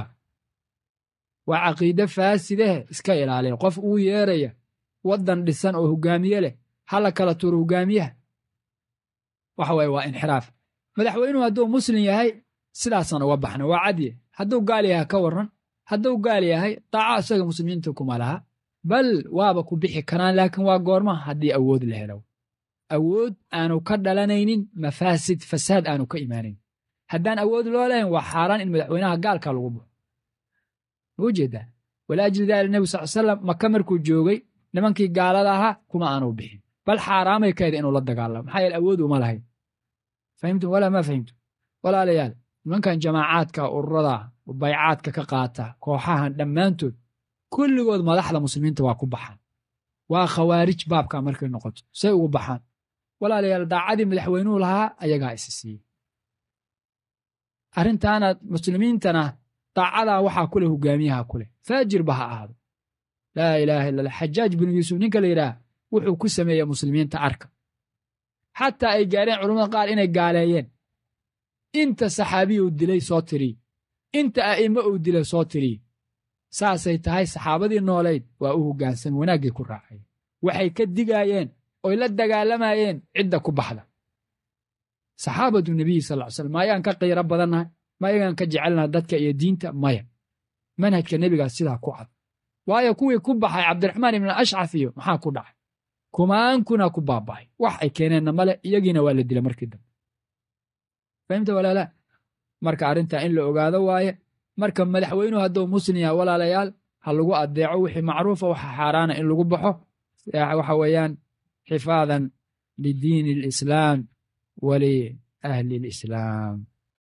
waa caqiide faasidehe iska ilaaliya qof ugu yeeraya waddan dhisan oo hogaamiye leh hala kala tuuro hogaamiyaha waxa weeye waa inxiraaf madaxweynuhu hadduu muslim yahay sidaasaan uga baxna waa cadye hadduu gaal yahay ka warran hadduu gaal yahay daaco isaga muslimiinta kuma laha bal waaba ku bixi karaan laakiin waa goorma haddii awood la helo awood aanu ka dhalanaynin mafaasid fasaad aanu ka imaanayn haddaan awood loo lahayn waa xaaraan in madaxweynaha gaalka lagu baxo ma ujeedaa walaajli daalik nebi sal salam maka markuu joogay nimankii gaalada ahaa kuma aanu bixin bal xaaraamay kaeda inuu la dagaalamo maxaa yeele awood uma lahayn fahimtum walaa ma fahimtum walaalayaal nimankan jamaacaadka ururada baycaadka ka qaata kooxahan dhammaantood kulligood madaxda muslimiinta waa ku baxaan waa khawaarij baabka markay noqoto say ugu baxaan walaalayaal daacadii madaxweynuhu lahaa ayagaa isi siiyey arrintaana muslimiintana daacadaa waxaa kuleh hogaamiyaha kuleh faajirba ha ahaado laa ilaaha illa allah xajaaj binu yuusuf ninka la yidhaah wuxuu ku sameeyey muslimiinta arka xataa ay gaareen culammada qaar inay gaaleeyeen inta saxaabiya uu dilay soo tiriy inta a'immo uu dilay soo tiriy saasay tahay saxaabadii noolayd waa u hoggaansan wanaaggay ku raacay waxay ka digaayeen oy la dagaalamayeen cidda ku baxda saxaabatu nebiyi sal ly slam maayaan ka qiiro badannahay mayagaan ka jecelnaha dadka iyo diinta maya manhajka nebigaas sidaa ku cad waayo kuwii ku baxay cabdiraxmaan ibn ashcaf iyo maxaa ku dhacay kumaankuna ku baaba'ay wax ay keeneenna male iyagiina waa la dila markii dambe fahimta walaalaa marka arrintaa in la ogaado waaye marka madaxweynuhu hadduu muslim yaha walaalayaal ha lagu addeeco wixii macruufa waxa xaaraana in lagu baxo waxa weeyaan xifaadan lidiini alislaam waliahli alislaam